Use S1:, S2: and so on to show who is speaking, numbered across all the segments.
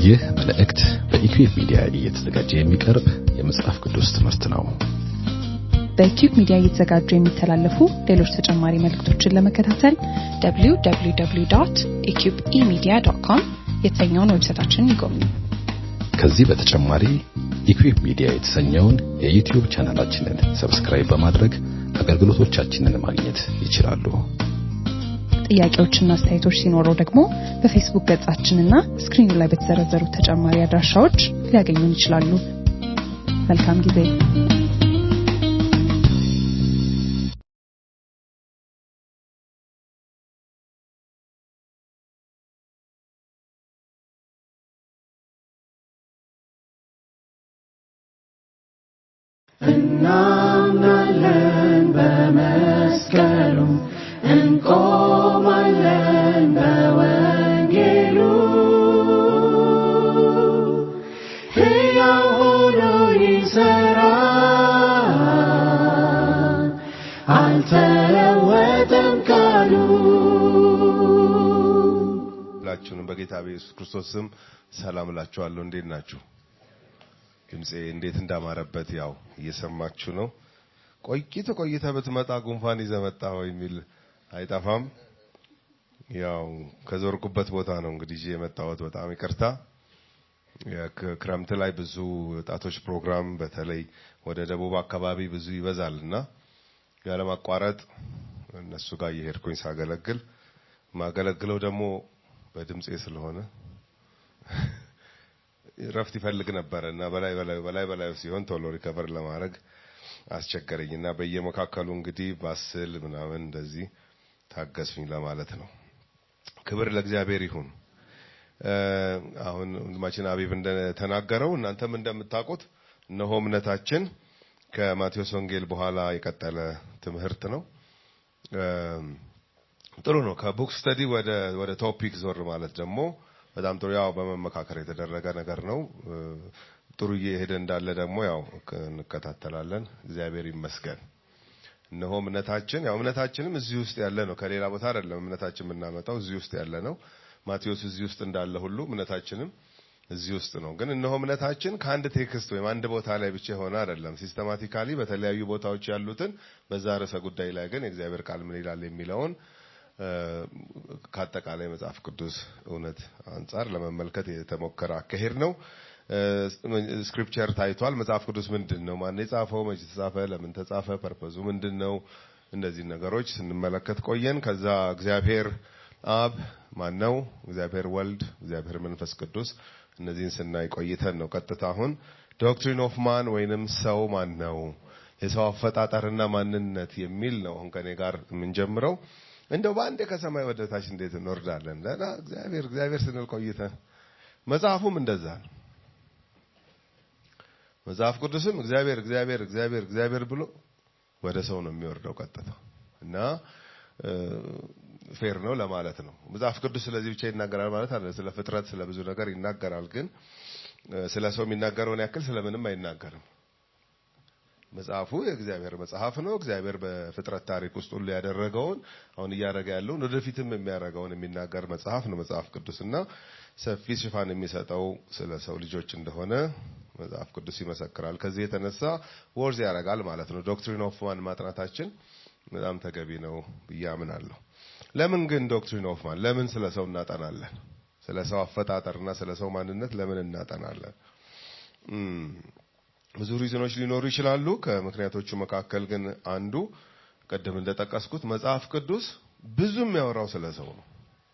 S1: ይህ መልእክት በኢኩዌብ ሚዲያ እየተዘጋጀ የሚቀርብ የመጽሐፍ ቅዱስ ትምህርት ነው።
S2: በኢኩብ ሚዲያ እየተዘጋጁ የሚተላለፉ ሌሎች ተጨማሪ መልእክቶችን ለመከታተል www.eqbemedia.com የተሰኘውን ዌብሳይታችንን ይጎብኙ።
S1: ከዚህ በተጨማሪ ኢኩዌብ ሚዲያ የተሰኘውን የዩቲዩብ ቻናላችንን ሰብስክራይብ በማድረግ አገልግሎቶቻችንን ማግኘት ይችላሉ።
S2: ጥያቄዎችና አስተያየቶች ሲኖረው ደግሞ በፌስቡክ ገጻችንና ስክሪኑ ላይ በተዘረዘሩ ተጨማሪ አድራሻዎች ሊያገኙን ይችላሉ። መልካም ጊዜ።
S3: እናምናለን በመስቀሉ እንቆማለን በወንጌሉ ሕያው ሆኖ ይሠራል አልተለወጠም ቃሉ
S4: ሁላችሁንም በጌታ በኢየሱስ ክርስቶስ ስም ሰላም እላችኋለሁ። እንዴት ናችሁ? ድምፄ እንዴት እንዳማረበት ያው እየሰማችሁ ነው። ቆይተ ቆይተ ብትመጣ ጉንፋን ይዘህ መጣህ ወይ የሚል አይጠፋም። ያው ከዞርኩበት ቦታ ነው እንግዲህ ይዤ የመጣሁት። በጣም ይቅርታ። የክ- ክረምት ላይ ብዙ ወጣቶች ፕሮግራም በተለይ ወደ ደቡብ አካባቢ ብዙ ይበዛል እና ያለማቋረጥ እነሱ ጋር እየሄድኩኝ ሳገለግል ማገለግለው ደግሞ በድምፄ ስለሆነ ረፍት ይፈልግ ነበረ እና በላይ በላይ በላይ በላይ ሲሆን ቶሎ ሪከቨር ለማድረግ አስቸገረኝ እና በየመካከሉ እንግዲህ ባስል ምናምን እንደዚህ ታገስኝ ለማለት ነው። ክብር ለእግዚአብሔር ይሁን። እ፣ አሁን ወንድማችን አቢብ እንደተናገረው እናንተም እንደምታውቁት እነሆ እምነታችን ከማቴዎስ ወንጌል በኋላ የቀጠለ ትምህርት ነው። እ፣ ጥሩ ነው። ከቡክ ስተዲ ወደ ወደ ቶፒክ ዞር ማለት ደግሞ በጣም ጥሩ ያው በመመካከር የተደረገ ነገር ነው። እ፣ ጥሩ እየሄደ እንዳለ ደግሞ ያው ክ- እንከታተላለን። እግዚአብሔር ይመስገን። እነሆ እምነታችን ያው እምነታችንም እዚህ ውስጥ ያለ ነው። ከሌላ ቦታ አይደለም እምነታችን የምናመጣው እዚህ ውስጥ ያለ ነው። ማቴዎስ እዚህ ውስጥ እንዳለ ሁሉ እምነታችንም እዚህ ውስጥ ነው። ግን እነሆ እምነታችን ከአንድ ቴክስት ወይም አንድ ቦታ ላይ ብቻ የሆነ አይደለም። ሲስተማቲካሊ በተለያዩ ቦታዎች ያሉትን በዛ ርዕሰ ጉዳይ ላይ ግን የእግዚአብሔር ቃል ምን ይላል የሚለውን እ፣ ከአጠቃላይ መጽሐፍ ቅዱስ እውነት አንጻር ለመመልከት የተሞከረ አካሄድ ነው። እ፣ ስክሪፕቸር ታይቷል። መጽሐፍ ቅዱስ ምንድን ነው? ማን የጻፈው? መቼ ተጻፈ? ለምን ተጻፈ? ፐርፐዙ ምንድን ነው? እነዚህ ነገሮች ስንመለከት ቆየን። ከዛ እግዚአብሔር አብ ማን ነው? እግዚአብሔር ወልድ፣ እግዚአብሔር መንፈስ ቅዱስ እነዚህን ስናይ ቆይተን ነው ቀጥታ አሁን ዶክትሪን ኦፍ ማን ወይንም ሰው ማን ነው የሰው አፈጣጠርና ማንነት የሚል ነው አሁን ከኔ ጋር የምንጀምረው። እንደው በአንዴ ከሰማይ ወደ ታች እንዴት እንወርዳለን? ለና እግዚአብሔር እግዚአብሔር ስንል ቆይተን መጽሐፉም እንደዛ ነው። መጽሐፍ ቅዱስም እግዚአብሔር እግዚአብሔር እግዚአብሔር እግዚአብሔር ብሎ ወደ ሰው ነው የሚወርደው ቀጥታ እና ፌር ነው ለማለት ነው። መጽሐፍ ቅዱስ ስለዚህ ብቻ ይናገራል ማለት አይደለም። ስለ ፍጥረት፣ ስለ ብዙ ነገር ይናገራል። ግን እ፣ ስለ ሰው የሚናገረውን ያክል ስለምንም አይናገርም። መጽሐፉ የእግዚአብሔር መጽሐፍ ነው። እግዚአብሔር በፍጥረት ታሪክ ውስጥ ሁሉ ያደረገውን አሁን እያደረገ ያለውን ወደፊትም የሚያደርገውን የሚናገር መጽሐፍ ነው መጽሐፍ ቅዱስ እና ሰፊ ሽፋን የሚሰጠው ስለ ሰው ልጆች እንደሆነ መጽሐፍ ቅዱስ ይመሰክራል። ከዚህ የተነሳ ወርዝ ያደርጋል ማለት ነው። ዶክትሪን ኦፍ ማን ማጥናታችን በጣም ተገቢ ነው ብዬ አምናለሁ። ለምን ግን ዶክትሪን ኦፍ ማን ለምን ስለ ሰው እናጠናለን? ስለ ሰው አፈጣጠርና ስለ ሰው ማንነት ለምን እናጠናለን? እም፣ ብዙ ሪዝኖች ሊኖሩ ይችላሉ። ከምክንያቶቹ መካከል ግን አንዱ ቅድም እንደጠቀስኩት መጽሐፍ ቅዱስ ብዙ የሚያወራው ስለ ሰው ነው።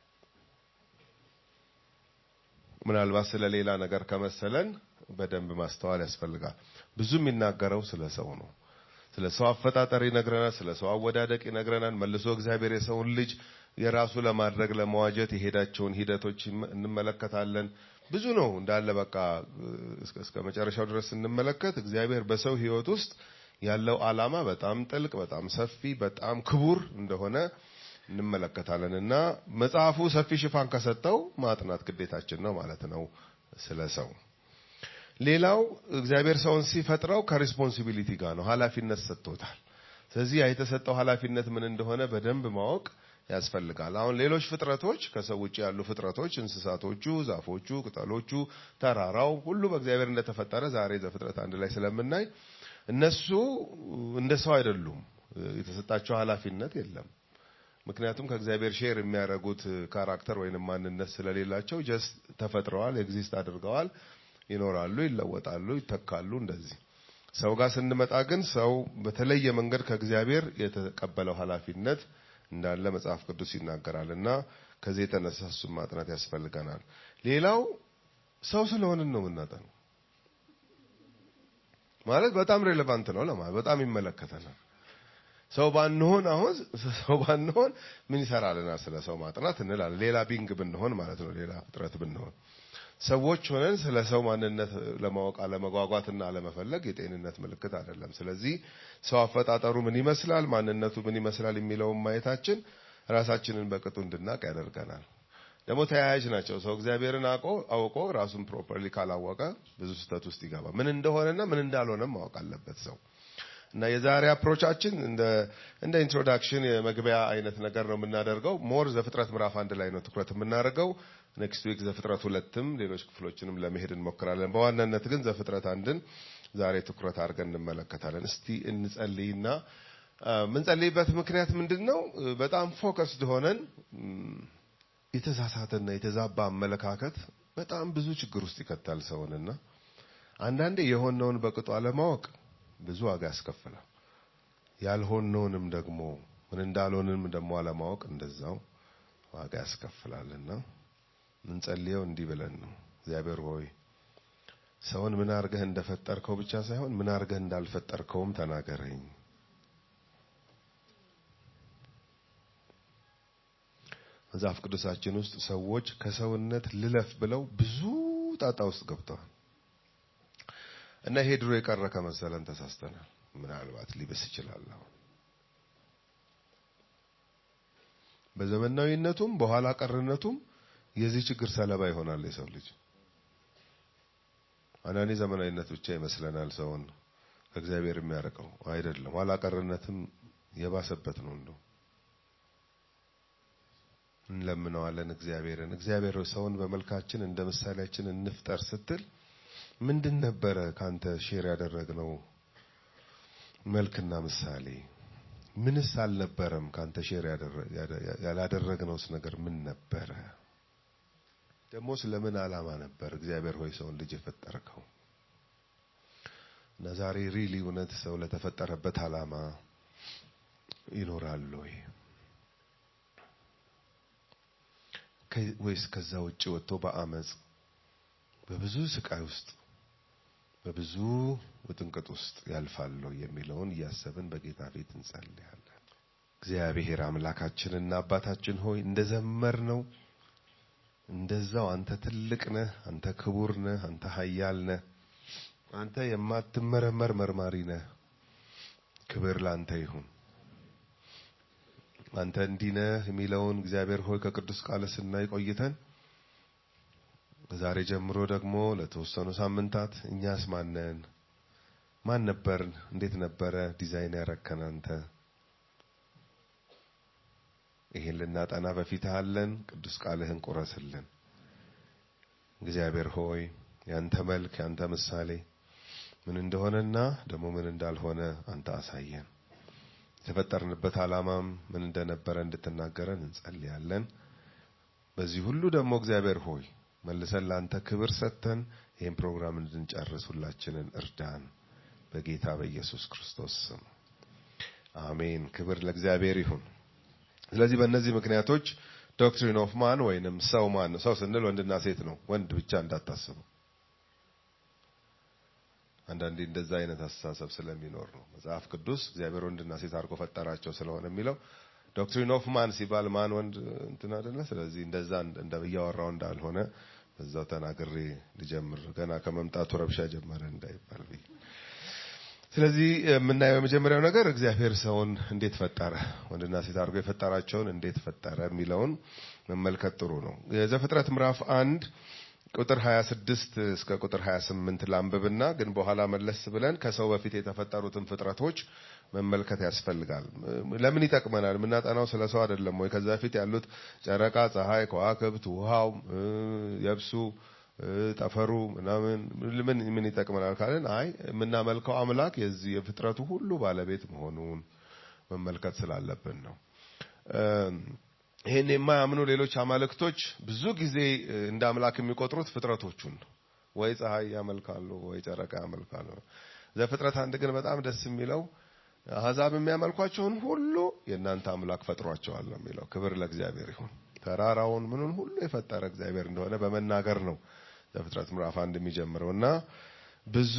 S4: ምናልባት ስለ ሌላ ነገር ከመሰለን በደንብ ማስተዋል ያስፈልጋል። ብዙ የሚናገረው ስለ ሰው ነው። ስለ ሰው አፈጣጠር ይነግረናል። ስለ ሰው አወዳደቅ ይነግረናል። መልሶ እግዚአብሔር የሰውን ልጅ የራሱ ለማድረግ ለመዋጀት የሄዳቸውን ሂደቶች ይመ- እንመለከታለን። ብዙ ነው እንዳለ በቃ እስከ እስከ መጨረሻው ድረስ ስንመለከት እግዚአብሔር በሰው ሕይወት ውስጥ ያለው ዓላማ በጣም ጥልቅ፣ በጣም ሰፊ፣ በጣም ክቡር እንደሆነ እንመለከታለን እና መጽሐፉ ሰፊ ሽፋን ከሰጠው ማጥናት ግዴታችን ነው ማለት ነው ስለ ሰው። ሌላው እግዚአብሔር ሰውን ሲፈጥረው ከሪስፖንሲቢሊቲ ጋር ነው፣ ኃላፊነት ሰጥቶታል። ስለዚህ ያ የተሰጠው ኃላፊነት ምን እንደሆነ በደንብ ማወቅ ያስፈልጋል። አሁን ሌሎች ፍጥረቶች ከሰው ውጭ ያሉ ፍጥረቶች እንስሳቶቹ፣ ዛፎቹ፣ ቅጠሎቹ፣ ተራራው ሁሉ በእግዚአብሔር እንደተፈጠረ ዛሬ ዘፍጥረት አንድ ላይ ስለምናይ እነሱ እንደ ሰው አይደሉም። የተሰጣቸው ኃላፊነት የለም። ምክንያቱም ከእግዚአብሔር ሼር የሚያደርጉት ካራክተር ወይንም ማንነት ስለሌላቸው ጀስት ተፈጥረዋል፣ ኤግዚስት አድርገዋል፣ ይኖራሉ፣ ይለወጣሉ፣ ይተካሉ። እንደዚህ ሰው ጋር ስንመጣ ግን ሰው በተለየ መንገድ ከእግዚአብሔር የተቀበለው ኃላፊነት እንዳለ መጽሐፍ ቅዱስ ይናገራል እና ከዚህ የተነሳ እሱን ማጥናት ያስፈልገናል። ሌላው ሰው ስለሆንን ነው የምናጠነው። ማለት በጣም ሬሌቫንት ነው ለማለት በጣም ይመለከተናል። ሰው ባንሆን አሁን ሰው ባንሆን ምን ይሰራልናል? ስለ ሰው ማጥናት እንላለን። ሌላ ቢንግ ብንሆን ማለት ነው፣ ሌላ ፍጥረት ብንሆን ሰዎች ሆነን ስለ ሰው ማንነት ለማወቅ አለመጓጓትና አለመፈለግ የጤንነት ምልክት አይደለም። ስለዚህ ሰው አፈጣጠሩ ምን ይመስላል፣ ማንነቱ ምን ይመስላል የሚለውን ማየታችን ራሳችንን በቅጡ እንድናቅ ያደርገናል። ደግሞ ተያያዥ ናቸው። ሰው እግዚአብሔርን አውቆ አውቆ ራሱን ፕሮፐርሊ ካላወቀ ብዙ ስህተት ውስጥ ይገባ። ምን እንደሆነና ምን እንዳልሆነም ማወቅ አለበት ሰው እና የዛሬ አፕሮቻችን እንደ እንደ ኢንትሮዳክሽን የመግቢያ አይነት ነገር ነው የምናደርገው። ሞር ዘፍጥረት ምዕራፍ አንድ ላይ ነው ትኩረት የምናደርገው። ኔክስት ዊክ ዘፍጥረት ሁለትም ሌሎች ክፍሎችንም ለመሄድ እንሞክራለን። በዋናነት ግን ዘፍጥረት አንድን ዛሬ ትኩረት አድርገን እንመለከታለን። እስቲ እንጸልይና የምንጸልይበት ምክንያት ምንድን ነው? በጣም ፎከስድ ሆነን የተሳሳተና የተዛባ አመለካከት በጣም ብዙ ችግር ውስጥ ይከታል ሰውንና አንዳንዴ የሆነውን በቅጡ አለማወቅ ብዙ ዋጋ ያስከፍላል። ያልሆነውንም ደግሞ ምን እንዳልሆንም ደግሞ አለማወቅ እንደዛው ዋጋ ያስከፍላልና ምንጸልየው እንዲህ ብለን ነው። እግዚአብሔር ሆይ ሰውን ምን አርገህ እንደፈጠርከው ብቻ ሳይሆን ምን አርገህ እንዳልፈጠርከውም ተናገረኝ። መጽሐፍ ቅዱሳችን ውስጥ ሰዎች ከሰውነት ልለፍ ብለው ብዙ ጣጣ ውስጥ ገብተዋል። እና ይሄ ድሮ የቀረ ከመሰለን ተሳስተናል። ምናልባት ሊብስ ይችላል። አሁን በዘመናዊነቱም በኋላ ቀርነቱም የዚህ ችግር ሰለባ ይሆናል የሰው ልጅ። አንዳንዴ ዘመናዊነት ብቻ ይመስለናል ሰውን ከእግዚአብሔር የሚያርቀው አይደለም። ኋላ ቀርነትም የባሰበት ነው። እንደው እንለምነዋለን እግዚአብሔርን። እግዚአብሔር ሰውን በመልካችን እንደ ምሳሌያችን እንፍጠር ስትል ምንድን ነበረ ካንተ ሼር ያደረግነው መልክና ምሳሌ? ምንስ አልነበረም ካንተ ሼር ያላደረግነውስ ነገር ምን ነበረ? ደግሞ ስለምን ዓላማ ነበር እግዚአብሔር ሆይ ሰውን ልጅ የፈጠርከው? እና ዛሬ ሪሊ እውነት ሰው ለተፈጠረበት ዓላማ ይኖራል ወይ ወይስ ከዛ ውጭ ወጥቶ በአመፅ በብዙ ስቃይ ውስጥ በብዙ ውጥንቅጥ ውስጥ ያልፋለሁ የሚለውን እያሰብን በጌታ ፊት እንጸልያለን። እግዚአብሔር አምላካችንና አባታችን ሆይ እንደዘመር ነው እንደዛው አንተ ትልቅ ነህ፣ አንተ ክቡር ነህ፣ አንተ ኃያል ነህ፣ አንተ የማትመረመር መርማሪ ነህ። ክብር ላንተ ይሁን። አንተ እንዲህ ነህ የሚለውን እግዚአብሔር ሆይ ከቅዱስ ቃል ስናይ ቆይተን ከዛሬ ጀምሮ ደግሞ ለተወሰኑ ሳምንታት እኛስ ማነን? ማን ነበርን? እንዴት ነበረ ዲዛይን ያረከን አንተ? ይሄን ልናጠና በፊትህ አለን። ቅዱስ ቃልህን ቁረስልን። እግዚአብሔር ሆይ ያንተ መልክ ያንተ ምሳሌ ምን እንደሆነና ደግሞ ምን እንዳልሆነ አንተ አሳየን። የተፈጠርንበት ዓላማም ምን እንደነበረ እንድትናገረን እንጸልያለን። በዚህ ሁሉ ደግሞ እግዚአብሔር ሆይ መልሰን ለአንተ ክብር ሰጥተን ይህን ፕሮግራም እንድንጨርስ ሁላችንን እርዳን። በጌታ በኢየሱስ ክርስቶስ ስም አሜን። ክብር ለእግዚአብሔር ይሁን። ስለዚህ በእነዚህ ምክንያቶች ዶክትሪን ኦፍ ማን ወይንም ሰው ማን ነው? ሰው ስንል ወንድና ሴት ነው። ወንድ ብቻ እንዳታስቡ። አንዳንዴ እንደዛ አይነት አስተሳሰብ ስለሚኖር ነው። መጽሐፍ ቅዱስ እግዚአብሔር ወንድና ሴት አድርጎ ፈጠራቸው ስለሆነ የሚለው ዶክትሪን ኦፍ ማን ሲባል ማን ወንድ እንትን አይደለ። ስለዚህ እንደዛ እንደ እያወራው እንዳልሆነ በዛው ተናግሬ ልጀምር። ገና ከመምጣቱ ረብሻ ጀመረ እንዳይባል ብዬ። ስለዚህ የምናየው የመጀመሪያው ነገር እግዚአብሔር ሰውን እንዴት ፈጠረ፣ ወንድና ሴት አድርጎ የፈጠራቸውን እንዴት ፈጠረ የሚለውን መመልከት ጥሩ ነው። የዘፍጥረት ምዕራፍ አንድ ቁጥር 26 እስከ ቁጥር 28 ላንብብና ግን በኋላ መለስ ብለን ከሰው በፊት የተፈጠሩትን ፍጥረቶች መመልከት ያስፈልጋል። ለምን ይጠቅመናል? የምናጠናው ስለ ሰው አይደለም ወይ? ከዛ በፊት ያሉት ጨረቃ፣ ፀሐይ፣ ከዋክብት፣ ውሃው፣ የብሱ፣ ጠፈሩ ምናምን ምን ምን ይጠቅመናል ካለን አይ የምናመልከው አምላክ የዚህ የፍጥረቱ ሁሉ ባለቤት መሆኑን መመልከት ስላለብን ነው። ይህን የማያምኑ ሌሎች አማልክቶች ብዙ ጊዜ እንደ አምላክ የሚቆጥሩት ፍጥረቶቹን ነው። ወይ ፀሐይ ያመልካሉ፣ ወይ ጨረቃ ያመልካሉ። ዘፍጥረት አንድ ግን በጣም ደስ የሚለው አሕዛብ የሚያመልኳቸውን ሁሉ የእናንተ አምላክ ፈጥሯቸዋል ነው የሚለው። ክብር ለእግዚአብሔር ይሁን። ተራራውን ምኑን ሁሉ የፈጠረ እግዚአብሔር እንደሆነ በመናገር ነው ዘፍጥረት ምዕራፍ አንድ የሚጀምረው እና ብዙ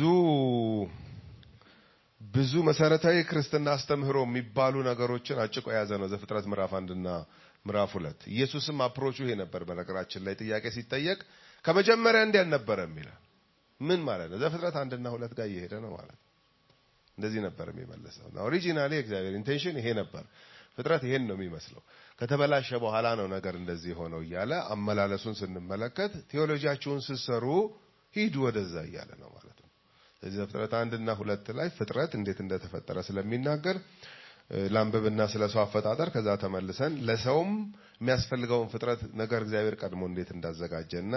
S4: ብዙ መሰረታዊ ክርስትና አስተምህሮ የሚባሉ ነገሮችን አጭቆ የያዘ ነው ዘፍጥረት ምዕራፍ አንድና ምዕራፍ ሁለት። ኢየሱስም አፕሮቹ ይሄ ነበር። በነገራችን ላይ ጥያቄ ሲጠየቅ ከመጀመሪያ እንዲህ አልነበረም ይላል። ምን ማለት ነው? ዘፍጥረት አንድና ሁለት ጋር እየሄደ ነው ማለት ነው። እንደዚህ ነበር የሚመለሰው እና ኦሪጂናሊ የእግዚአብሔር ኢንቴንሽን ይሄ ነበር። ፍጥረት ይሄን ነው የሚመስለው። ከተበላሸ በኋላ ነው ነገር እንደዚህ ሆነው እያለ አመላለሱን ስንመለከት ቴዎሎጂያችሁን ስትሰሩ ሂዱ ወደዛ እያለ ነው ማለት ነው። ስለዚህ ዘፍጥረት አንድና ሁለት ላይ ፍጥረት እንዴት እንደተፈጠረ ስለሚናገር ላንብብና ስለ ሰው አፈጣጠር ከዛ ተመልሰን ለሰውም የሚያስፈልገውን ፍጥረት ነገር እግዚአብሔር ቀድሞ እንዴት እንዳዘጋጀና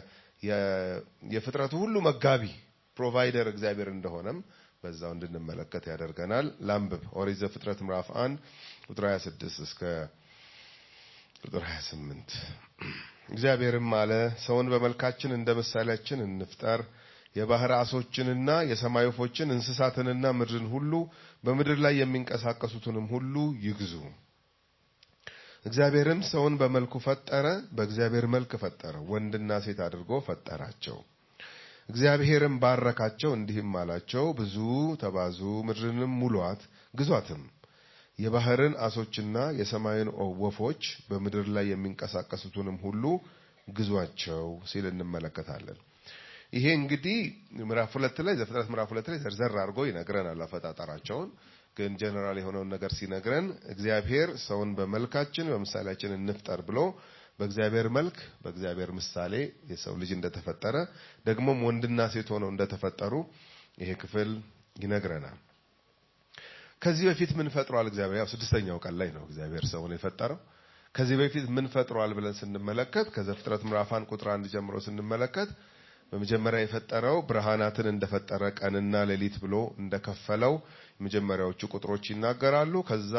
S4: የፍጥረቱ ሁሉ መጋቢ ፕሮቫይደር እግዚአብሔር እንደሆነም በዛው እንድንመለከት ያደርገናል። ላንብብ ኦሪት ዘፍጥረት ምዕራፍ 1 ቁጥር 26 እስከ ቁጥር 28 እግዚአብሔርም አለ ሰውን በመልካችን እንደ ምሳሌያችን እንፍጠር የባህር አሶችንና የሰማይ ወፎችን እንስሳትንና ምድርን ሁሉ በምድር ላይ የሚንቀሳቀሱትንም ሁሉ ይግዙ። እግዚአብሔርም ሰውን በመልኩ ፈጠረ፣ በእግዚአብሔር መልክ ፈጠረ፣ ወንድና ሴት አድርጎ ፈጠራቸው። እግዚአብሔርም ባረካቸው፣ እንዲህም አላቸው፣ ብዙ ተባዙ፣ ምድርንም ሙሏት፣ ግዟትም። የባህርን አሶችና የሰማይን ወፎች በምድር ላይ የሚንቀሳቀሱትንም ሁሉ ግዟቸው ሲል እንመለከታለን። ይሄ እንግዲህ ምዕራፍ ሁለት ላይ ዘፍጥረት ምዕራፍ ሁለት ላይ ዘርዘር አድርጎ ይነግረናል አፈጣጠራቸውን። ግን ጀነራል የሆነውን ነገር ሲነግረን እግዚአብሔር ሰውን በመልካችን በምሳሌያችን እንፍጠር ብሎ በእግዚአብሔር መልክ በእግዚአብሔር ምሳሌ የሰው ልጅ እንደተፈጠረ ደግሞም ወንድና ሴት ሆነው እንደተፈጠሩ ይሄ ክፍል ይነግረናል። ከዚህ በፊት ምን ፈጥሯል እግዚአብሔር? ያው ስድስተኛው ቀን ላይ ነው እግዚአብሔር ሰውን የፈጠረው። ከዚህ በፊት ምን ፈጥሯል ብለን ስንመለከት ከዘፍጥረት ምዕራፍ አንድ ቁጥር አንድ ጀምሮ ስንመለከት በመጀመሪያ የፈጠረው ብርሃናትን እንደፈጠረ ቀንና ሌሊት ብሎ እንደከፈለው የመጀመሪያዎቹ ቁጥሮች ይናገራሉ። ከዛ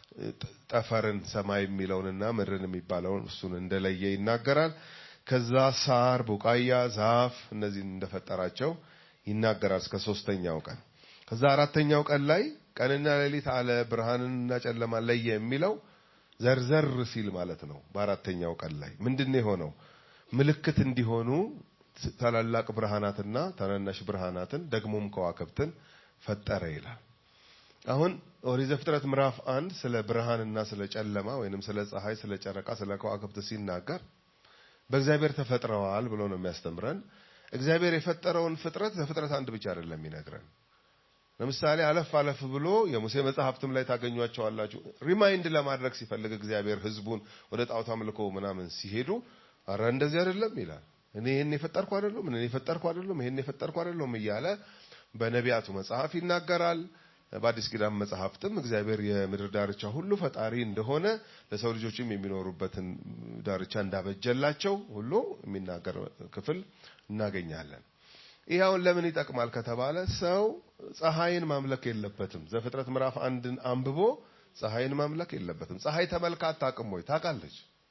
S4: ጠፈርን ሰማይ የሚለውንና ምድርን የሚባለውን እሱን እንደለየ ይናገራል። ከዛ ሳር፣ ቡቃያ፣ ዛፍ እነዚህን እንደፈጠራቸው ይናገራል እስከ ሶስተኛው ቀን። ከዛ አራተኛው ቀን ላይ ቀንና ሌሊት አለ፣ ብርሃንንና ጨለማ ለየ የሚለው ዘርዘር ሲል ማለት ነው። በአራተኛው ቀን ላይ ምንድን ነው የሆነው? ምልክት እንዲሆኑ ታላላቅ ብርሃናትና ታናናሽ ብርሃናትን ደግሞም ከዋክብትን ፈጠረ ይላል። አሁን ኦሪት ዘፍጥረት ምዕራፍ አንድ ስለ ብርሃንና ስለ ጨለማ ወይንም ስለ ፀሐይ፣ ስለ ጨረቃ፣ ስለ ከዋክብት ሲናገር በእግዚአብሔር ተፈጥረዋል ብሎ ነው የሚያስተምረን። እግዚአብሔር የፈጠረውን ፍጥረት ዘፍጥረት አንድ ብቻ አይደለም የሚነግረን። ለምሳሌ አለፍ አለፍ ብሎ የሙሴ መጽሐፍትም ላይ ታገኟቸዋላችሁ። ሪማይንድ ለማድረግ ሲፈልግ እግዚአብሔር ሕዝቡን ወደ ጣዖት አምልኮ ምናምን ሲሄዱ አረ እንደዚህ አይደለም ይላል። እኔ ይህን የፈጠርኩ አይደለም፣ እኔ የፈጠርኩ አይደለም፣ ይህን የፈጠርኩ አይደለም እያለ በነቢያቱ መጽሐፍ ይናገራል። በአዲስ ኪዳን መጽሐፍትም እግዚአብሔር የምድር ዳርቻ ሁሉ ፈጣሪ እንደሆነ ለሰው ልጆችም የሚኖሩበትን ዳርቻ እንዳበጀላቸው ሁሉ የሚናገር ክፍል እናገኛለን። ይህ አሁን ለምን ይጠቅማል ከተባለ ሰው ፀሐይን ማምለክ የለበትም። ዘፍጥረት ምዕራፍ አንድን አንብቦ ፀሐይን ማምለክ የለበትም። ፀሐይ ተመልካ አታውቅም ወይ? ታውቃለች።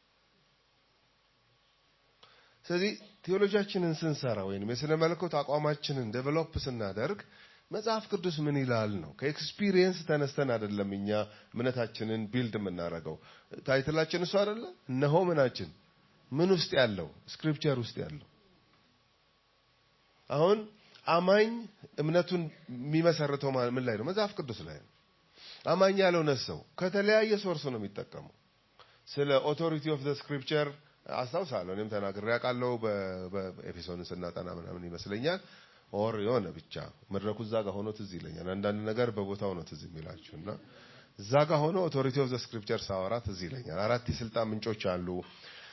S4: ስለዚህ ቴዎሎጂያችንን ስንሰራ ወይም የስነ መለኮት አቋማችንን ዴቨሎፕ ስናደርግ መጽሐፍ ቅዱስ ምን ይላል ነው። ከኤክስፒሪየንስ ተነስተን አይደለም እኛ እምነታችንን ቢልድ የምናደርገው። ታይትላችን እሱ አይደለ? እነሆ ምናችን ምን ውስጥ ያለው ስክሪፕቸር ውስጥ ያለው አሁን አማኝ እምነቱን የሚመሰርተው ምን ላይ ነው? መጽሐፍ ቅዱስ ላይ ነው። አማኝ ያልሆነ ሰው ከተለያየ ሶርስ ነው የሚጠቀመው። ስለ ኦቶሪቲ ኦፍ ዘ ስክሪፕቸር አስታውሳለሁ። እኔም ተናግሬ አውቃለሁ። በኤፌሶንን ስናጠና ምናምን ይመስለኛል ኦር የሆነ ብቻ መድረኩ እዛ ጋር ሆኖ ትዝ ይለኛል። አንዳንድ ነገር በቦታው ነው ትዝ የሚላችሁ እና እዛ ጋር ሆኖ ኦቶሪቲ ኦፍ ዘ ስክሪፕቸር ሳወራ ትዝ ይለኛል። አራት የስልጣን ምንጮች አሉ።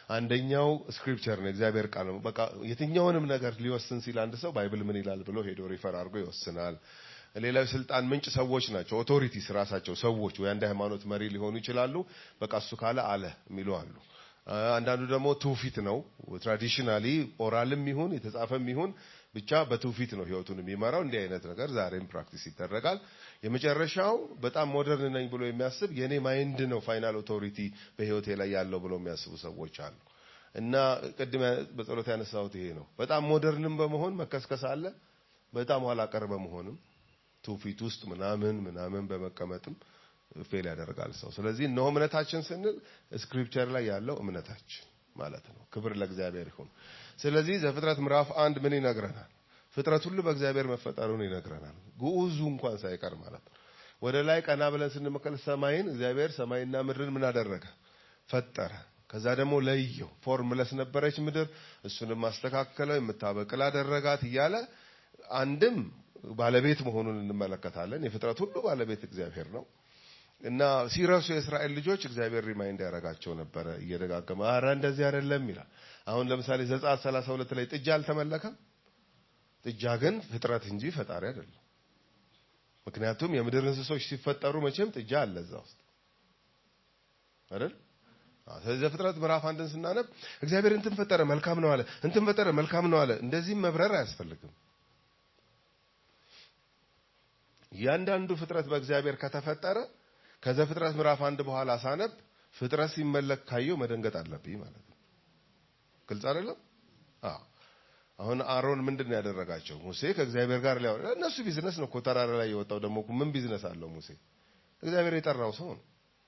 S4: አንደኛው ስክሪፕቸር ነው፣ እግዚአብሔር ቃል ነው። በቃ የትኛውንም ነገር ሊወስን ሲል አንድ ሰው ባይብል ምን ይላል ብሎ ሄዶ ሪፈር አድርጎ ይወስናል። ሌላው የስልጣን ምንጭ ሰዎች ናቸው። ኦቶሪቲስ ራሳቸው ሰዎች ወይ አንድ ሃይማኖት መሪ ሊሆኑ ይችላሉ። በቃ እሱ ካለ አለ የሚሉ አሉ። አንዳንዱ ደግሞ ትውፊት ነው። ትራዲሽናሊ ኦራልም ይሁን የተጻፈም ይሁን ብቻ በትውፊት ነው ህይወቱን የሚመራው። እንዲህ አይነት ነገር ዛሬም ፕራክቲስ ይደረጋል። የመጨረሻው በጣም ሞደርን ነኝ ብሎ የሚያስብ የኔ ማይንድ ነው ፋይናል ኦቶሪቲ በህይወቴ ላይ ያለው ብሎ የሚያስቡ ሰዎች አሉ። እና ቅድም በጸሎት ያነሳሁት ይሄ ነው። በጣም ሞደርንም በመሆን መከስከስ አለ። በጣም ኋላ ቀር በመሆንም ትውፊት ውስጥ ምናምን ምናምን በመቀመጥም ፌል ያደርጋል ሰው። ስለዚህ እነሆ እምነታችን ስንል ስክሪፕቸር ላይ ያለው እምነታችን ማለት ነው። ክብር ለእግዚአብሔር ይሁን። ስለዚህ ዘፍጥረት ምዕራፍ አንድ ምን ይነግረናል? ፍጥረት ሁሉ በእግዚአብሔር መፈጠሩን ይነግረናል። ግዑዙ እንኳን ሳይቀር ማለት ነው። ወደ ላይ ቀና ብለን ስንመከል ሰማይን እግዚአብሔር ሰማይና ምድርን ምን አደረገ? ፈጠረ። ከዛ ደግሞ ለየው። ፎርምለስ ነበረች ምድር፣ እሱንም ማስተካከለው፣ የምታበቅል አደረጋት እያለ አንድም ባለቤት መሆኑን እንመለከታለን። የፍጥረት ሁሉ ባለቤት እግዚአብሔር ነው። እና ሲረሱ የእስራኤል ልጆች እግዚአብሔር ሪማይንድ ያደርጋቸው ነበረ እየደጋገመ አረ እንደዚህ አይደለም ይላል። አሁን ለምሳሌ ዘጸአት 32 ላይ ጥጃ አልተመለከም። ጥጃ ግን ፍጥረት እንጂ ፈጣሪ አይደለም። ምክንያቱም የምድር እንስሶች ሲፈጠሩ መቼም ጥጃ አለ እዛ ውስጥ አይደል? ስለዚህ ዘፍጥረት ምዕራፍ አንድን ስናነብ እግዚአብሔር እንትን ፈጠረ መልካም ነው አለ፣ እንትን ፈጠረ መልካም ነው አለ። እንደዚህም መብረር አያስፈልግም። እያንዳንዱ ፍጥረት በእግዚአብሔር ከተፈጠረ ከዘፍጥረት ምዕራፍ አንድ በኋላ ሳነብ ፍጥረት ሲመለክ ካየው መደንገጥ አለብኝ ማለት ነው። ግልጽ አይደለም? አዎ። አሁን አሮን ምንድን ነው ያደረጋቸው? ሙሴ ከእግዚአብሔር ጋር ሊያወራ እነሱ ቢዝነስ ነው እኮ ተራራ ላይ የወጣው ደግሞ ምን ቢዝነስ አለው ሙሴ? እግዚአብሔር የጠራው ሰው ነው።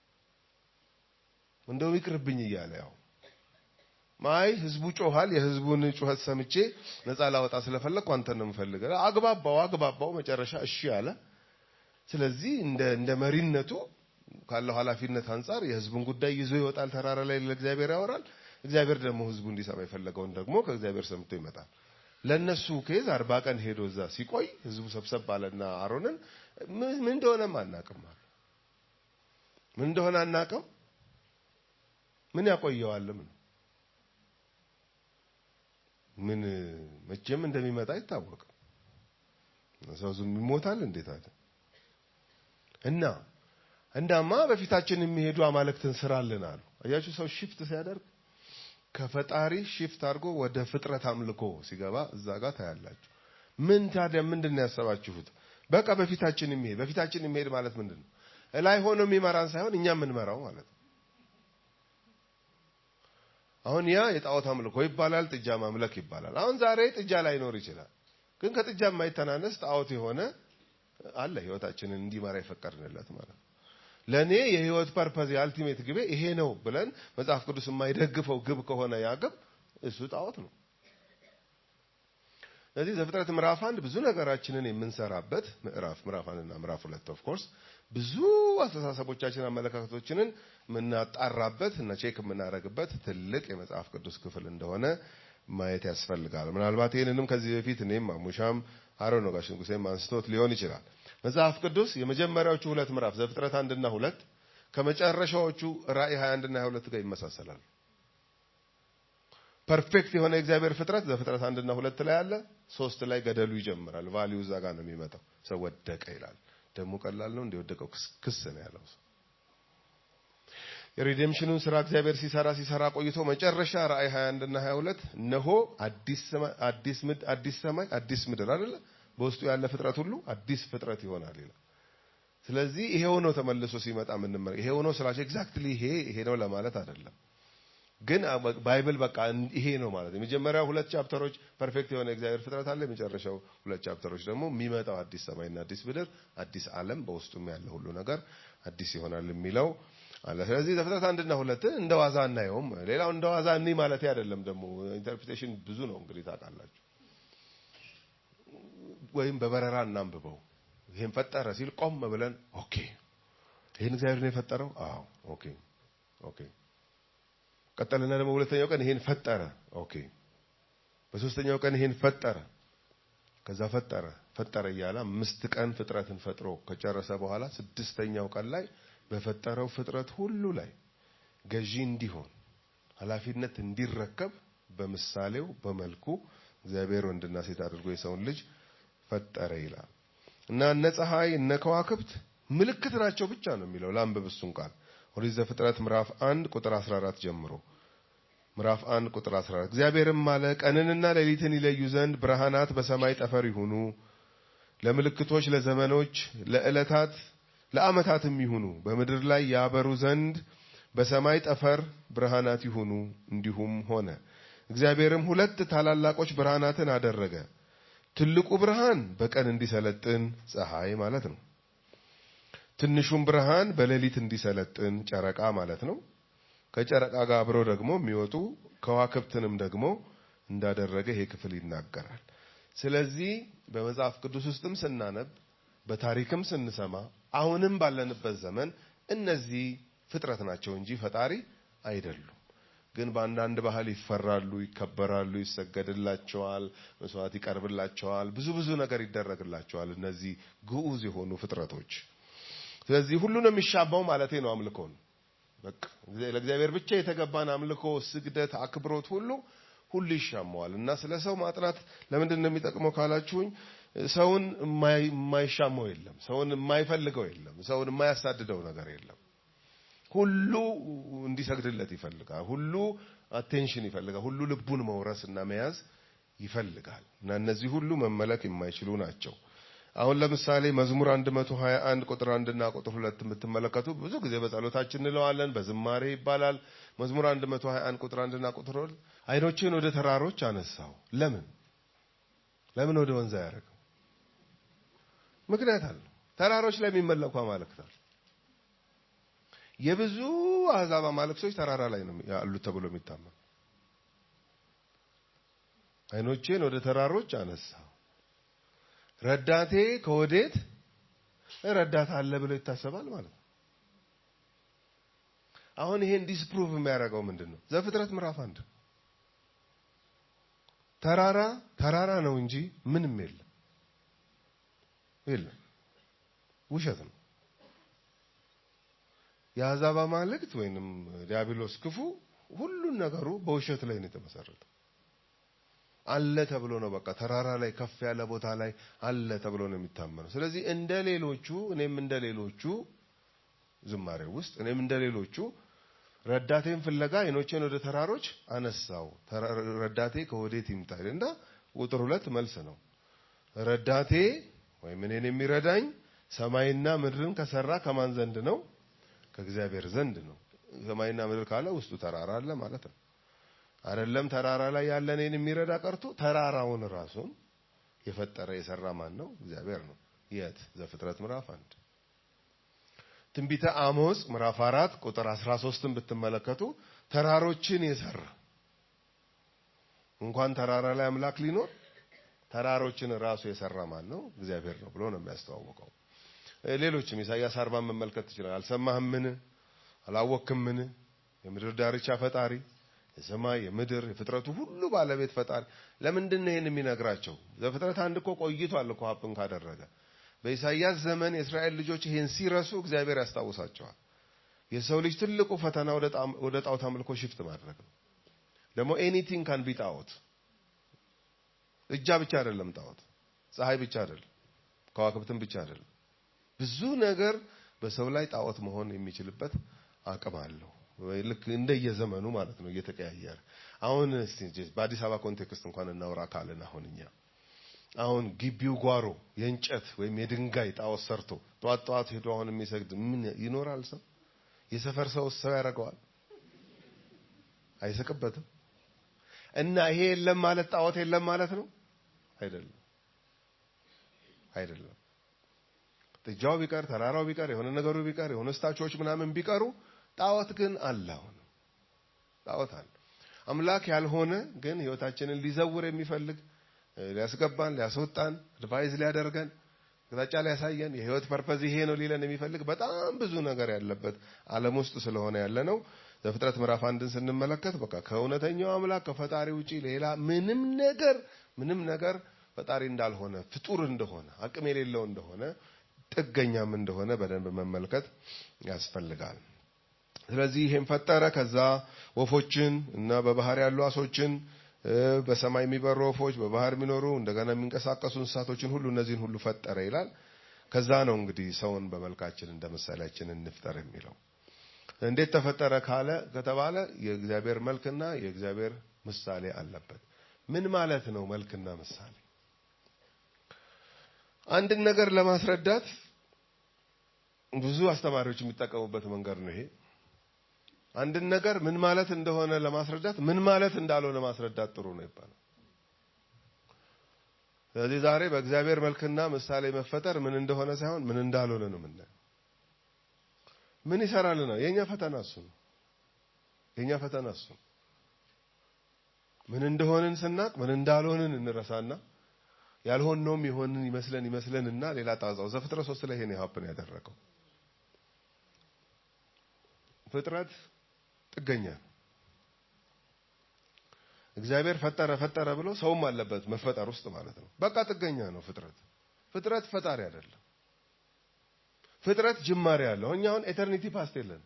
S4: እንደው ይቅርብኝ እያለ ያው ማይ ህዝቡ ጮኋል። የህዝቡን ጩኸት ሰምቼ ነፃ ላወጣ ስለፈለግኩ አንተን ነው የምፈልገው። አግባባው አግባባው መጨረሻ እሺ አለ። ስለዚህ እንደ እንደ መሪነቱ ካለው ኃላፊነት አንጻር የህዝቡን ጉዳይ ይዞ ይወጣል። ተራራ ላይ ለእግዚአብሔር ያወራል። እግዚአብሔር ደግሞ ህዝቡ እንዲሰማ የፈለገውን ደግሞ ከእግዚአብሔር ሰምቶ ይመጣል። ለነሱ ኬዝ አርባ ቀን ሄዶ እዛ ሲቆይ ህዝቡ ሰብሰብ ባለና አሮንን ምን እንደሆነም አናቅም አለ። ምን እንደሆነ አናቅም። ምን ያቆየዋልም ነው ምን መቼም እንደሚመጣ አይታወቅም። ሰው ዝም ይሞታል እንዴት አለ እና እንዳማ በፊታችን የሚሄዱ አማልክትን ስራልን አሉ። አያችሁ ሰው ሽፍት ሲያደርግ ከፈጣሪ ሽፍት አድርጎ ወደ ፍጥረት አምልኮ ሲገባ እዛ ጋር ታያላችሁ። ምን ታዲያ ምንድን ነው ያሰባችሁት? በቃ በፊታችን የሚሄድ በፊታችን የሚሄድ ማለት ምንድን ነው? እላይ ሆኖ የሚመራን ሳይሆን እኛ የምንመራው ማለት ነው። አሁን ያ የጣዖት አምልኮ ይባላል፣ ጥጃ ማምለክ ይባላል። አሁን ዛሬ ጥጃ ላይኖር ይችላል፣ ግን ከጥጃ የማይተናነስ ጣዖት የሆነ አለ ህይወታችንን እንዲመራ የፈቀድንለት ማለት ነው። ለእኔ የህይወት ፐርፐዝ የአልቲሜት ግቤ ይሄ ነው ብለን መጽሐፍ ቅዱስ የማይደግፈው ግብ ከሆነ ያ ግብ እሱ ጣዖት ነው። ስለዚህ ዘፍጥረት ምዕራፍ አንድ ብዙ ነገራችንን የምንሰራበት ምዕራፍ ምዕራፍ አንድና ምዕራፍ ሁለት ኦፍ ኮርስ ብዙ አስተሳሰቦቻችን አመለካከቶችንን የምናጣራበት እና ቼክ የምናደርግበት ትልቅ የመጽሐፍ ቅዱስ ክፍል እንደሆነ ማየት ያስፈልጋል። ምናልባት ይህንንም ከዚህ በፊት እኔም አሙሻም አሮ ነው ጋሽ ንጉሴም አንስቶት ሊሆን ይችላል። መጽሐፍ ቅዱስ የመጀመሪያዎቹ ሁለት ምዕራፍ ዘፍጥረት አንድና ሁለት ከመጨረሻዎቹ ራእይ 21 እና 22 ጋር ይመሳሰላል። ፐርፌክት የሆነ የእግዚአብሔር ፍጥረት ዘፍጥረት አንድና ሁለት ላይ አለ። ሶስት ላይ ገደሉ ይጀምራል። ቫሊዩ እዛ ጋር ነው የሚመጣው። ሰው ወደቀ ይላል። ደግሞ ቀላል ነው እንደወደቀው ክስ ነው ያለው ሰው የሪዴምሽኑን ስራ እግዚአብሔር ሲሰራ ሲሰራ ቆይቶ መጨረሻ ራእይ 21 እና 22 እነሆ አዲስ ሰማይ አዲስ ምድር አዲስ ሰማይ አዲስ ምድር አይደለ በውስጡ ያለ ፍጥረት ሁሉ አዲስ ፍጥረት ይሆናል ይላል። ስለዚህ ይሄው ነው ተመልሶ ሲመጣ ምን ይሄው ነው ስላቸው ኤግዛክትሊ ይሄ ይሄ ነው ለማለት አይደለም። ግን ባይብል በቃ ይሄ ነው ማለት የመጀመሪያው ሁለት ቻፕተሮች ፐርፌክት የሆነ እግዚአብሔር ፍጥረት አለ። የመጨረሻው ሁለት ቻፕተሮች ደግሞ የሚመጣው አዲስ ሰማይና አዲስ ምድር አዲስ ዓለም በውስጡም ያለ ሁሉ ነገር አዲስ ይሆናል የሚለው አለ። ስለዚህ ዘፍጥረት አንድና ሁለትን እንደ ዋዛ እናየውም። ሌላው እንደ ዋዛ እኒ ማለት አይደለም። ደግሞ ኢንተርፕሪቴሽን ብዙ ነው እንግዲህ ታውቃላችሁ። ወይም በበረራ እናንብበው። ይሄን ፈጠረ ሲል ቆም ብለን ኦኬ፣ ይሄን እግዚአብሔር ነው የፈጠረው? አዎ፣ ኦኬ፣ ኦኬ። ቀጠልና ደግሞ ሁለተኛው ቀን ይሄን ፈጠረ። ኦኬ። በሶስተኛው ቀን ይሄን ፈጠረ። ከዛ ፈጠረ ፈጠረ እያለ አምስት ቀን ፍጥረትን ፈጥሮ ከጨረሰ በኋላ ስድስተኛው ቀን ላይ በፈጠረው ፍጥረት ሁሉ ላይ ገዢ እንዲሆን ኃላፊነት እንዲረከብ በምሳሌው በመልኩ እግዚአብሔር ወንድና ሴት አድርጎ የሰውን ልጅ ፈጠረ ይላል እና እነ ፀሐይ እነ ከዋክብት ምልክት ናቸው ብቻ ነው የሚለው ላንብብ እሱን ቃል ኦሪት ዘፍጥረት ምዕራፍ 1 ቁጥር 14 ጀምሮ ምዕራፍ 1 ቁጥር 14 እግዚአብሔርም አለ ቀንንና ሌሊትን ይለዩ ዘንድ ብርሃናት በሰማይ ጠፈር ይሁኑ ለምልክቶች ለዘመኖች ለዕለታት ለዓመታትም ይሁኑ በምድር ላይ ያበሩ ዘንድ በሰማይ ጠፈር ብርሃናት ይሁኑ እንዲሁም ሆነ እግዚአብሔርም ሁለት ታላላቆች ብርሃናትን አደረገ ትልቁ ብርሃን በቀን እንዲሰለጥን ፀሐይ ማለት ነው ትንሹም ብርሃን በሌሊት እንዲሰለጥን ጨረቃ ማለት ነው ከጨረቃ ጋር አብረው ደግሞ የሚወጡ ከዋክብትንም ደግሞ እንዳደረገ ይሄ ክፍል ይናገራል ስለዚህ በመጽሐፍ ቅዱስ ውስጥም ስናነብ በታሪክም ስንሰማ አሁንም ባለንበት ዘመን እነዚህ ፍጥረት ናቸው እንጂ ፈጣሪ አይደሉም ግን በአንዳንድ ባህል ይፈራሉ ይከበራሉ ይሰገድላቸዋል መስዋዕት ይቀርብላቸዋል ብዙ ብዙ ነገር ይደረግላቸዋል እነዚህ ግዑዝ የሆኑ ፍጥረቶች ስለዚህ ሁሉን የሚሻባው ማለቴ ነው አምልኮን በቃ ለእግዚአብሔር ብቻ የተገባን አምልኮ ስግደት አክብሮት ሁሉ ሁሉ ይሻማዋል እና ስለ ሰው ማጥናት ለምንድን ነው የሚጠቅመው ካላችሁኝ ሰውን የማይሻማው የለም ሰውን የማይፈልገው የለም ሰውን የማያሳድደው ነገር የለም ሁሉ እንዲሰግድለት ይፈልጋል ሁሉ አቴንሽን ይፈልጋል ሁሉ ልቡን መውረስ እና መያዝ ይፈልጋል እና እነዚህ ሁሉ መመለክ የማይችሉ ናቸው አሁን ለምሳሌ መዝሙር 121 ቁጥር 1 እና ቁጥር 2 የምትመለከቱ ብዙ ጊዜ በጸሎታችን እንለዋለን በዝማሬ ይባላል መዝሙር 121 ቁጥር 1 እና ቁጥር 2 አይኖችን ወደ ተራሮች አነሳው ለምን ለምን ወደ ወንዝ ያደረገው ምክንያት አለው ተራሮች ላይ የሚመለኩ አማልክታል የብዙ አሕዛብ አማልክቶች ተራራ ላይ ነው ያሉት ተብሎ የሚታመን አይኖቼን ወደ ተራሮች አነሳው ረዳቴ ከወዴት ረዳት አለ ብሎ ይታሰባል ማለት ነው አሁን ይሄን ዲስፕሩቭ የሚያደርገው ምንድን ነው ዘፍጥረት ምዕራፍ አንድ ተራራ ተራራ ነው እንጂ ምንም የለም የለም ውሸት ነው የአሕዛብ አማልክት ወይንም ዲያብሎስ ክፉ ሁሉን ነገሩ በውሸት ላይ ነው የተመሰረተው አለ ተብሎ ነው በቃ ተራራ ላይ ከፍ ያለ ቦታ ላይ አለ ተብሎ ነው የሚታመነው ስለዚህ እንደ ሌሎቹ እኔም እንደ ሌሎቹ ዝማሬ ውስጥ እኔም እንደ ሌሎቹ ረዳቴን ፍለጋ አይኖቼን ወደ ተራሮች አነሳው ረዳቴ ከወዴት ይምጣ እና ቁጥር ሁለት መልስ ነው ረዳቴ ወይም እኔን የሚረዳኝ ሰማይና ምድርን ከሰራ ከማን ዘንድ ነው ከእግዚአብሔር ዘንድ ነው ሰማይና ምድር ካለ ውስጡ ተራራ አለ ማለት ነው አይደለም ተራራ ላይ ያለ እኔን የሚረዳ ቀርቶ ተራራውን ራሱን የፈጠረ የሰራ ማን ነው እግዚአብሔር ነው የት ዘፍጥረት ምዕራፍ አንድ ትንቢተ አሞጽ ምዕራፍ አራት ቁጥር 13ን ብትመለከቱ ተራሮችን የሰራ እንኳን ተራራ ላይ አምላክ ሊኖር ተራሮችን ራሱ የሰራ ማን ነው እግዚአብሔር ነው ብሎ ነው የሚያስተዋውቀው ሌሎችም ኢሳያስ አርባን መመልከት ትችላል አልሰማህምን አላወክምን የምድር ዳርቻ ፈጣሪ የሰማይ የምድር የፍጥረቱ ሁሉ ባለቤት ፈጣሪ ለምንድን ነው ይህን የሚነግራቸው ዘፍጥረት አንድ እኮ ቆይቷል እኮ ሀፕን ካደረገ በኢሳይያስ ዘመን የእስራኤል ልጆች ይሄን ሲረሱ እግዚአብሔር ያስታውሳቸዋል የሰው ልጅ ትልቁ ፈተና ወደ ጣዖት አምልኮ ሽፍት ማድረግ ነው ደግሞ ኤኒቲንግ ካን ቢ ጣዖት እጃ ብቻ አይደለም ጣዖት ፀሐይ ብቻ አይደለም ከዋክብትም ብቻ አይደለም ብዙ ነገር በሰው ላይ ጣዖት መሆን የሚችልበት አቅም አለው ልክ እንደየዘመኑ ማለት ነው እየተቀያየረ አሁን በአዲስ አበባ ኮንቴክስት እንኳን እናውራ ካልን አሁን እኛ አሁን ግቢው ጓሮ የእንጨት ወይም የድንጋይ ጣዖት ሰርቶ ጠዋት ጠዋት ሄዶ አሁን የሚሰግድ ምን ይኖራል ሰው የሰፈር ሰው ሰው ያደርገዋል አይስቅበትም እና ይሄ የለም ማለት ጣዖት የለም ማለት ነው አይደለም አይደለም ጥጃው ቢቀር ተራራው ቢቀር የሆነ ነገሩ ቢቀር የሆነ ስታቾች ምናምን ቢቀሩ ጣዖት ግን አለ አሁን ጣዖት አለ አምላክ ያልሆነ ግን ህይወታችንን ሊዘውር የሚፈልግ ሊያስገባን ሊያስወጣን አድቫይዝ ሊያደርገን አቅጣጫ ሊያሳየን የህይወት ፐርፐዝ ይሄ ነው ሊለን የሚፈልግ በጣም ብዙ ነገር ያለበት ዓለም ውስጥ ስለሆነ ያለ ነው ዘፍጥረት ምዕራፍ አንድን ስንመለከት በቃ ከእውነተኛው አምላክ ከፈጣሪ ውጪ ሌላ ምንም ነገር ምንም ነገር ፈጣሪ እንዳልሆነ ፍጡር እንደሆነ አቅም የሌለው እንደሆነ ጥገኛም እንደሆነ በደንብ መመልከት ያስፈልጋል ስለዚህ ይሄን ፈጠረ። ከዛ ወፎችን እና በባህር ያሉ አሶችን እ፣ በሰማይ የሚበሩ ወፎች፣ በባህር የሚኖሩ እንደገና የሚንቀሳቀሱ እንስሳቶችን ሁሉ እነዚህን ሁሉ ፈጠረ ይላል። ከዛ ነው እንግዲህ ሰውን በመልካችን እንደ ምሳሌያችን እንፍጠር የሚለው። እንዴት ተፈጠረ ካለ ከተባለ የእግዚአብሔር መልክና የእግዚአብሔር ምሳሌ አለበት። ምን ማለት ነው መልክና ምሳሌ? አንድን ነገር ለማስረዳት ብዙ አስተማሪዎች የሚጠቀሙበት መንገድ ነው ይሄ። አንድን ነገር ምን ማለት እንደሆነ ለማስረዳት ምን ማለት እንዳልሆነ ማስረዳት ጥሩ ነው ይባላል። ስለዚህ ዛሬ በእግዚአብሔር መልክና ምሳሌ መፈጠር ምን እንደሆነ ሳይሆን ምን እንዳልሆነ ነው የምናየው። ምን ይሰራልናል? የኛ ፈተና እሱ ነው። የኛ ፈተና እሱ ነው። ምን እንደሆንን ስናቅ ምን እንዳልሆንን እንረሳና ያልሆነውም የሆንን ይመስለን ይመስለንና ሌላ ጣጣው ዘፍጥረት ሶስት ላይ ይሄን ሀፕን ያደረገው ፍጥረት ጥገኛ ነው። እግዚአብሔር ፈጠረ ፈጠረ ብሎ ሰውም አለበት መፈጠር ውስጥ ማለት ነው። በቃ ጥገኛ ነው ፍጥረት። ፍጥረት ፈጣሪ አይደለም። ፍጥረት ጅማሬ ያለው እኛ አሁን ኤተርኒቲ ፓስት የለን።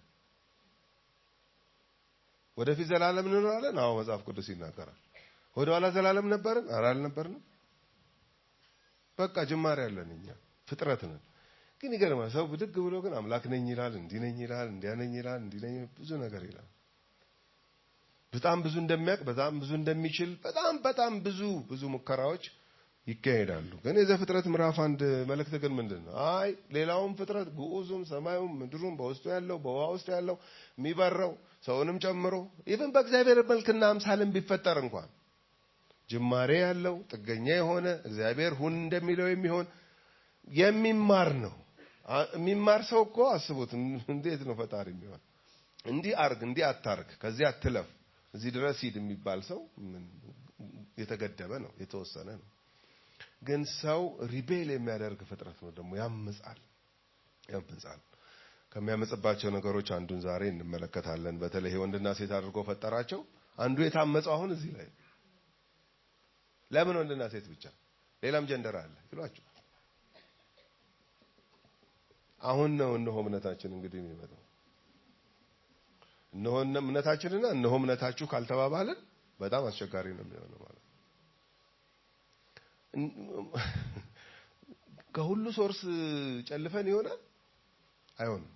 S4: ወደፊት ዘላለም እንኖራለን። አዎ መጽሐፍ ቅዱስ ይናገራል። ወደ ኋላ ዘላለም ነበርን? ኧረ አልነበርንም። በቃ ጅማሬ ያለን እኛ ፍጥረት ነን። ግን ይገርማል። ሰው ብድግ ብሎ ግን አምላክ ነኝ ይላል፣ እንዲህ ነኝ ይላል፣ እንዲያ ነኝ ይላል፣ እንዲህ ነኝ ብዙ ነገር ይላል። በጣም ብዙ እንደሚያውቅ በጣም ብዙ እንደሚችል በጣም በጣም ብዙ ብዙ ሙከራዎች ይካሄዳሉ። ግን የዘፍጥረት ምዕራፍ አንድ መልእክት ግን ምንድን ነው? አይ ሌላውም ፍጥረት ግዑዙም፣ ሰማዩም፣ ምድሩም በውስጡ ያለው በውሃ ውስጥ ያለው የሚበረው ሰውንም ጨምሮ ኢቭን በእግዚአብሔር መልክና አምሳልን ቢፈጠር እንኳን ጅማሬ ያለው ጥገኛ የሆነ እግዚአብሔር ሁን እንደሚለው የሚሆን የሚማር ነው። አ- የሚማር ሰው እኮ አስቡት፣ እንዴት ነው ፈጣሪ የሚሆን? እንዲህ አርግ፣ እንዲህ አታርግ፣ ከዚህ አትለፍ፣ እዚህ ድረስ ሂድ የሚባል ሰው ምን የተገደበ ነው፣ የተወሰነ ነው። ግን ሰው ሪቤል የሚያደርግ ፍጥረት ነው። ደግሞ ያምጻል፣ ያምጻል። ከሚያመጽባቸው ነገሮች አንዱን ዛሬ እንመለከታለን። በተለይ ወንድና ሴት አድርጎ ፈጠራቸው። አንዱ የታመጸው አሁን እዚህ ላይ ነው። ለምን ወንድና ሴት ብቻ? ሌላም ጀንደር አለ ይሏቸዋል። አሁን ነው እነሆ እምነታችን እንግዲህ የሚመጣው። እነሆ እምነታችንና እነሆ እምነታችሁ ካልተባባልን በጣም አስቸጋሪ ነው የሚሆነው ማለት ነው። ከሁሉ ሶርስ ጨልፈን ይሆናል አይሆንም።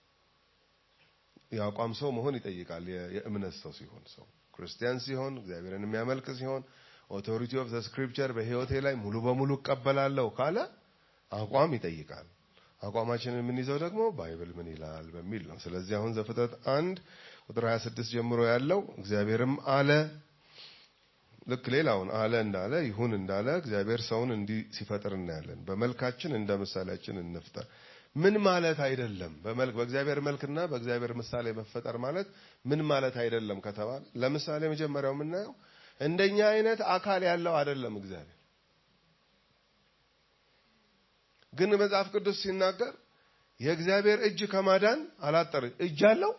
S4: የአቋም ሰው መሆን ይጠይቃል። የ- የእምነት ሰው ሲሆን ሰው ክርስቲያን ሲሆን እግዚአብሔርን የሚያመልክ ሲሆን ኦቶሪቲ ኦፍ ዘ ስክሪፕቸር በሕይወቴ ላይ ሙሉ በሙሉ እቀበላለሁ ካለ አቋም ይጠይቃል። አቋማችንን የምንይዘው ደግሞ ባይብል ምን ይላል በሚል ነው። ስለዚህ አሁን ዘፍጥረት አንድ ቁጥር 26 ጀምሮ ያለው እግዚአብሔርም አለ ልክ ሌላውን አለ እንዳለ ይሁን እንዳለ እግዚአብሔር ሰውን እንዲህ ሲፈጥር እናያለን። በመልካችን እንደ ምሳሌያችን እንፍጠር። ምን ማለት አይደለም? በመልክ በእግዚአብሔር መልክና በእግዚአብሔር ምሳሌ መፈጠር ማለት ምን ማለት አይደለም ከተባለ ለምሳሌ መጀመሪያው የምናየው እንደኛ አይነት አካል ያለው አይደለም እግዚአብሔር። ግን መጽሐፍ ቅዱስ ሲናገር የእግዚአብሔር እጅ ከማዳን አላጠር እጅ አለው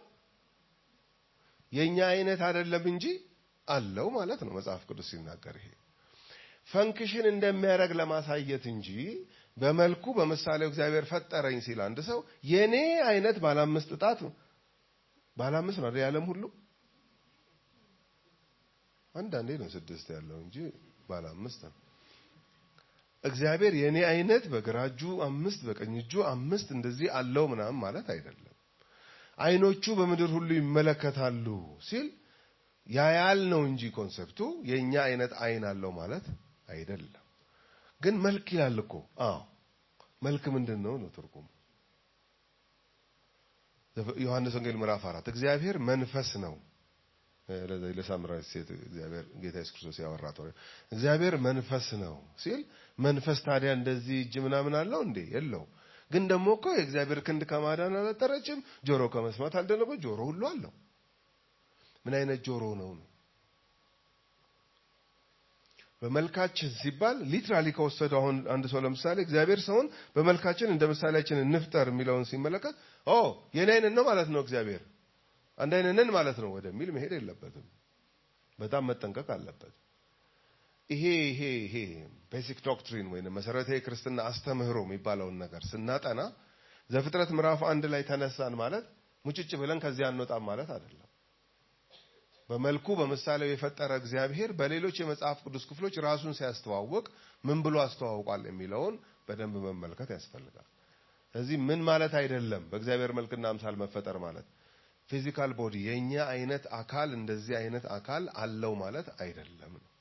S4: የኛ አይነት አይደለም እንጂ አለው ማለት ነው። መጽሐፍ ቅዱስ ሲናገር ይሄ ፈንክሽን እንደሚያደርግ ለማሳየት እንጂ በመልኩ በምሳሌው እግዚአብሔር ፈጠረኝ ሲል አንድ ሰው የኔ አይነት ባለ አምስት ጣት ባለ አምስት ነው አይደል? የዓለም ሁሉ አንዳንዴ ነው ስድስት ያለው እንጂ ባለ አምስት ነው። እግዚአብሔር የኔ አይነት በግራ እጁ አምስት በቀኝ እጁ አምስት እንደዚህ አለው ምናምን ማለት አይደለም። አይኖቹ በምድር ሁሉ ይመለከታሉ ሲል ያያል ነው እንጂ ኮንሰፕቱ የኛ አይነት አይን አለው ማለት አይደለም። ግን መልክ ይላል እኮ። አዎ መልክ ምንድን ነው ነው ትርጉሙ? ዮሐንስ ወንጌል ምዕራፍ አራት እግዚአብሔር መንፈስ ነው። ለዚህ ለሳምራዊት ሴት እግዚአብሔር ጌታ ኢየሱስ ክርስቶስ ያወራት ወሬ እግዚአብሔር መንፈስ ነው ሲል መንፈስ ታዲያ እንደዚህ እጅ ምናምን አለው እንዴ? የለው። ግን ደግሞ እኮ የእግዚአብሔር ክንድ ከማዳን አላጠረችም፣ ጆሮ ከመስማት አልደነበ ጆሮ ሁሉ አለው። ምን አይነት ጆሮ ነው ነው? በመልካችን ሲባል ሊትራሊ ከወሰደው አሁን አንድ ሰው ለምሳሌ እግዚአብሔር ሰውን በመልካችን እንደ ምሳሌያችን እንፍጠር የሚለውን ሲመለከት ኦ የኔ አይነት ነው ማለት ነው እግዚአብሔር አንድ አይነት ነን ማለት ነው ወደሚል መሄድ የለበትም። በጣም መጠንቀቅ አለበት። ይሄ ይሄ ይሄ ቤሲክ ዶክትሪን ወይም መሰረታዊ ክርስትና አስተምህሮ የሚባለውን ነገር ስናጠና ዘፍጥረት ምዕራፍ አንድ ላይ ተነሳን ማለት ሙጭጭ ብለን ከዚያ አንወጣም ማለት አይደለም። በመልኩ በምሳሌው የፈጠረ እግዚአብሔር በሌሎች የመጽሐፍ ቅዱስ ክፍሎች ራሱን ሲያስተዋውቅ ምን ብሎ አስተዋውቋል የሚለውን በደንብ መመልከት ያስፈልጋል። ስለዚህ ምን ማለት አይደለም በእግዚአብሔር መልክና አምሳል መፈጠር ማለት ፊዚካል ቦዲ የኛ አይነት አካል እንደዚህ አይነት አካል አለው ማለት አይደለም ነው።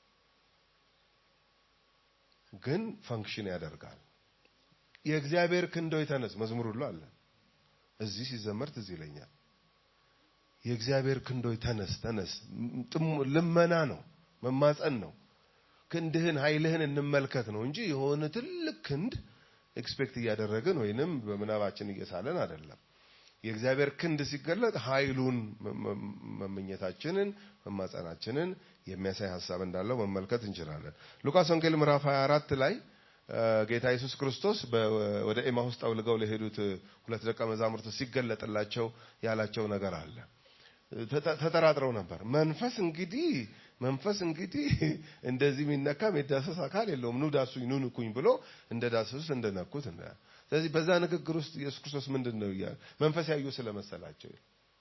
S4: ግን ፈንክሽን ያደርጋል። የእግዚአብሔር ክንዶይ ተነስ መዝሙር ሁሉ አለ። እዚህ ሲዘመር ትዝ ይለኛል። የእግዚአብሔር ክንዶይ ተነስ ተነስ፣ ልመና ነው፣ መማፀን ነው። ክንድህን ኃይልህን እንመልከት ነው እንጂ የሆነ ትልቅ ክንድ ኤክስፔክት እያደረግን ወይንም በምናባችን እየሳለን አይደለም። የእግዚአብሔር ክንድ ሲገለጥ ኃይሉን መመኘታችንን መማጸናችንን የሚያሳይ ሀሳብ እንዳለው መመልከት እንችላለን። ሉቃስ ወንጌል ምዕራፍ 24 ላይ ጌታ ኢየሱስ ክርስቶስ ወደ ኤማሁስ ጠውልገው ለሄዱት ሁለት ደቀ መዛሙርት ሲገለጥላቸው ያላቸው ነገር አለ። ተጠራጥረው ነበር። መንፈስ እንግዲህ መንፈስ እንግዲህ እንደዚህ የሚነካ የሚዳሰስ አካል የለውም፣ ኑ ዳሱኝ፣ ኑ ንኩኝ ብሎ እንደ ዳሰሱት እንደነኩት። ስለዚህ በዛ ንግግር ውስጥ ኢየሱስ ክርስቶስ ምንድን ነው እያለ መንፈስ ያዩ ስለመሰላቸው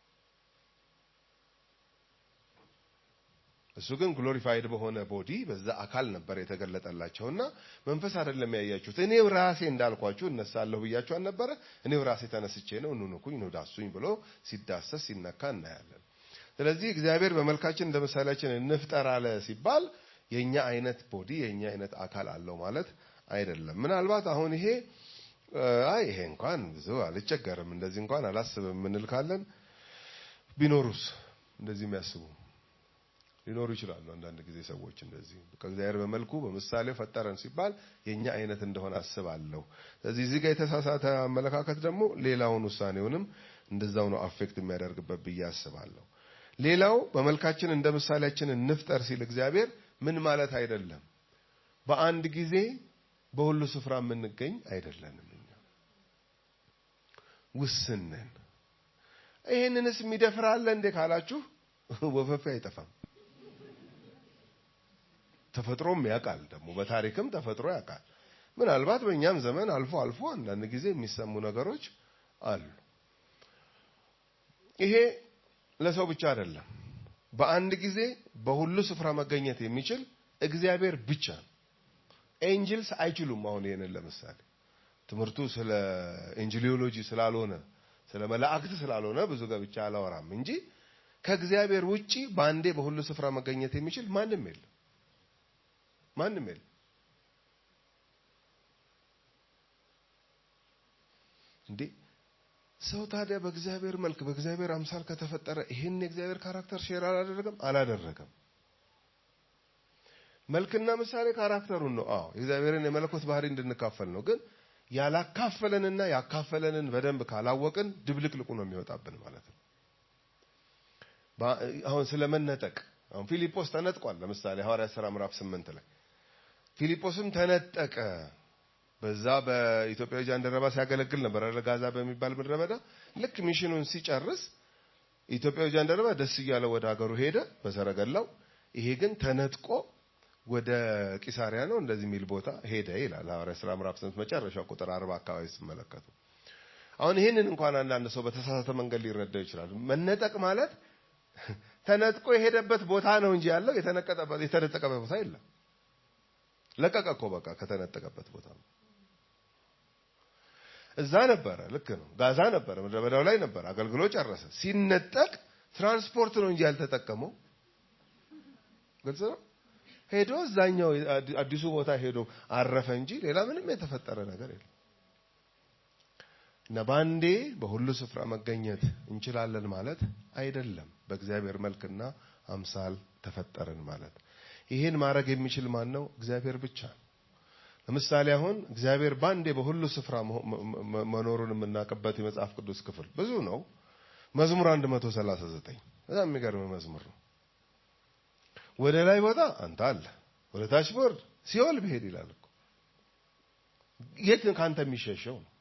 S4: እሱ ግን ግሎሪፋይድ በሆነ ቦዲ በዛ አካል ነበር የተገለጠላቸውና መንፈስ አይደለም ያያችሁት፣ እኔው ራሴ እንዳልኳችሁ እነሳለሁ ብያችሁ አልነበረ? እኔው ራሴ ተነስቼ ነው ኑ ንኩኝ፣ ኑ ዳሱኝ ብሎ ሲዳሰስ ሲነካ እናያለን። ስለዚህ እግዚአብሔር በመልካችን እንደ ምሳሌያችን እንፍጠር አለ ሲባል የኛ አይነት ቦዲ የኛ አይነት አካል አለው ማለት አይደለም። ምናልባት አሁን ይሄ አይ ይሄ እንኳን ብዙ አልቸገርም እንደዚህ እንኳን አላስብም ምንል ካለን ቢኖሩስ እንደዚህ የሚያስቡ ሊኖሩ ይችላሉ። አንዳንድ ጊዜ ሰዎች እንደዚህ ከእግዚአብሔር በመልኩ በምሳሌው ፈጠረን ሲባል የኛ አይነት እንደሆነ አስባለሁ። ስለዚህ እዚህ ጋር የተሳሳተ አመለካከት ደግሞ ሌላውን ውሳኔውንም እንደዛው ነው አፌክት የሚያደርግበት ብዬ አስባለሁ። ሌላው በመልካችን እንደ ምሳሌያችን እንፍጠር ሲል እግዚአብሔር ምን ማለት አይደለም። በአንድ ጊዜ በሁሉ ስፍራ የምንገኝ አይደለንም። እኛ ውስን ነን። ይህንንስ የሚደፍር አለ እንዴ ካላችሁ ወፈፌ አይጠፋም። ተፈጥሮም ያውቃል። ደግሞ በታሪክም ተፈጥሮ ያውቃል። ምናልባት በእኛም ዘመን አልፎ አልፎ አንዳንድ ጊዜ የሚሰሙ ነገሮች አሉ። ይሄ ለሰው ብቻ አይደለም። በአንድ ጊዜ በሁሉ ስፍራ መገኘት የሚችል እግዚአብሔር ብቻ ነው። ኤንጅልስ አይችሉም። አሁን ይሄንን ለምሳሌ ትምህርቱ ስለ ኤንጅሊዮሎጂ ስላልሆነ ስለ መላእክት ስላልሆነ ብዙ ገብቻ አላወራም እንጂ ከእግዚአብሔር ውጪ በአንዴ በሁሉ ስፍራ መገኘት የሚችል ማንም የለም። ማንም የለም። እንዴ ሰው ታዲያ በእግዚአብሔር መልክ በእግዚአብሔር አምሳል ከተፈጠረ ይህን የእግዚአብሔር ካራክተር ሼር አላደረገም? አላደረገም። መልክና ምሳሌ ካራክተሩን ነው። አዎ የእግዚአብሔርን የመለኮት ባህሪ እንድንካፈል ነው። ግን ያላካፈለንና ያካፈለንን በደንብ ካላወቅን ድብልቅልቁ ነው የሚወጣብን ማለት ነው። አሁን ስለመነጠቅ አሁን ፊልጶስ ተነጥቋል። ለምሳሌ ሐዋርያት ሥራ ምዕራፍ ስምንት ላይ ፊልጶስም ተነጠቀ። በዛ በኢትዮጵያዊ ጃንደረባ ሲያገለግል ነበር አይደል? ጋዛ በሚባል ምድረ በዳ ልክ ሚሽኑን ሲጨርስ ኢትዮጵያዊ ጃንደረባ ደስ እያለው ወደ ሀገሩ ሄደ በሰረገላው። ይሄ ግን ተነጥቆ ወደ ቂሳሪያ ነው እንደዚህ የሚል ቦታ ሄደ ይላል ሐዋርያት ሥራ ምዕራፍ ስምንት መጨረሻው ቁጥር አርባ አካባቢ ስትመለከቱ። አሁን ይህንን እንኳን አንዳንድ ሰው በተሳሳተ መንገድ ሊረዳው ይችላል። መነጠቅ ማለት ተነጥቆ የሄደበት ቦታ ነው እንጂ ያለው የተነቀጠበት የተነጠቀበት ቦታ የለም። ለቀቀ እኮ በቃ ከተነጠቀበት ቦታ ነው። እዛ ነበረ፣ ልክ ነው። ጋዛ ነበረ፣ ምድረ በዳው ላይ ነበረ፣ አገልግሎ ጨረሰ። ሲነጠቅ ትራንስፖርት ነው እንጂ ያልተጠቀመው። ግልጽ ነው። ሄዶ እዛኛው አዲሱ ቦታ ሄዶ አረፈ እንጂ ሌላ ምንም የተፈጠረ ነገር የለም። እና በአንዴ በሁሉ ስፍራ መገኘት እንችላለን ማለት አይደለም። በእግዚአብሔር መልክና አምሳል ተፈጠርን ማለት ይህን ማድረግ የሚችል ማን ነው? እግዚአብሔር ብቻ ነው። ለምሳሌ አሁን እግዚአብሔር በአንዴ በሁሉ ስፍራ መኖሩን የምናውቅበት የመጽሐፍ ቅዱስ ክፍል ብዙ ነው። መዝሙር 139 በጣም የሚገርም መዝሙር ነው። ወደ ላይ ቦታ አንተ አለ፣ ወደ ታች ቦርድ ሲኦል ብሄድ ይላል እኮ። የት ከአንተ የሚሸሸው ነው?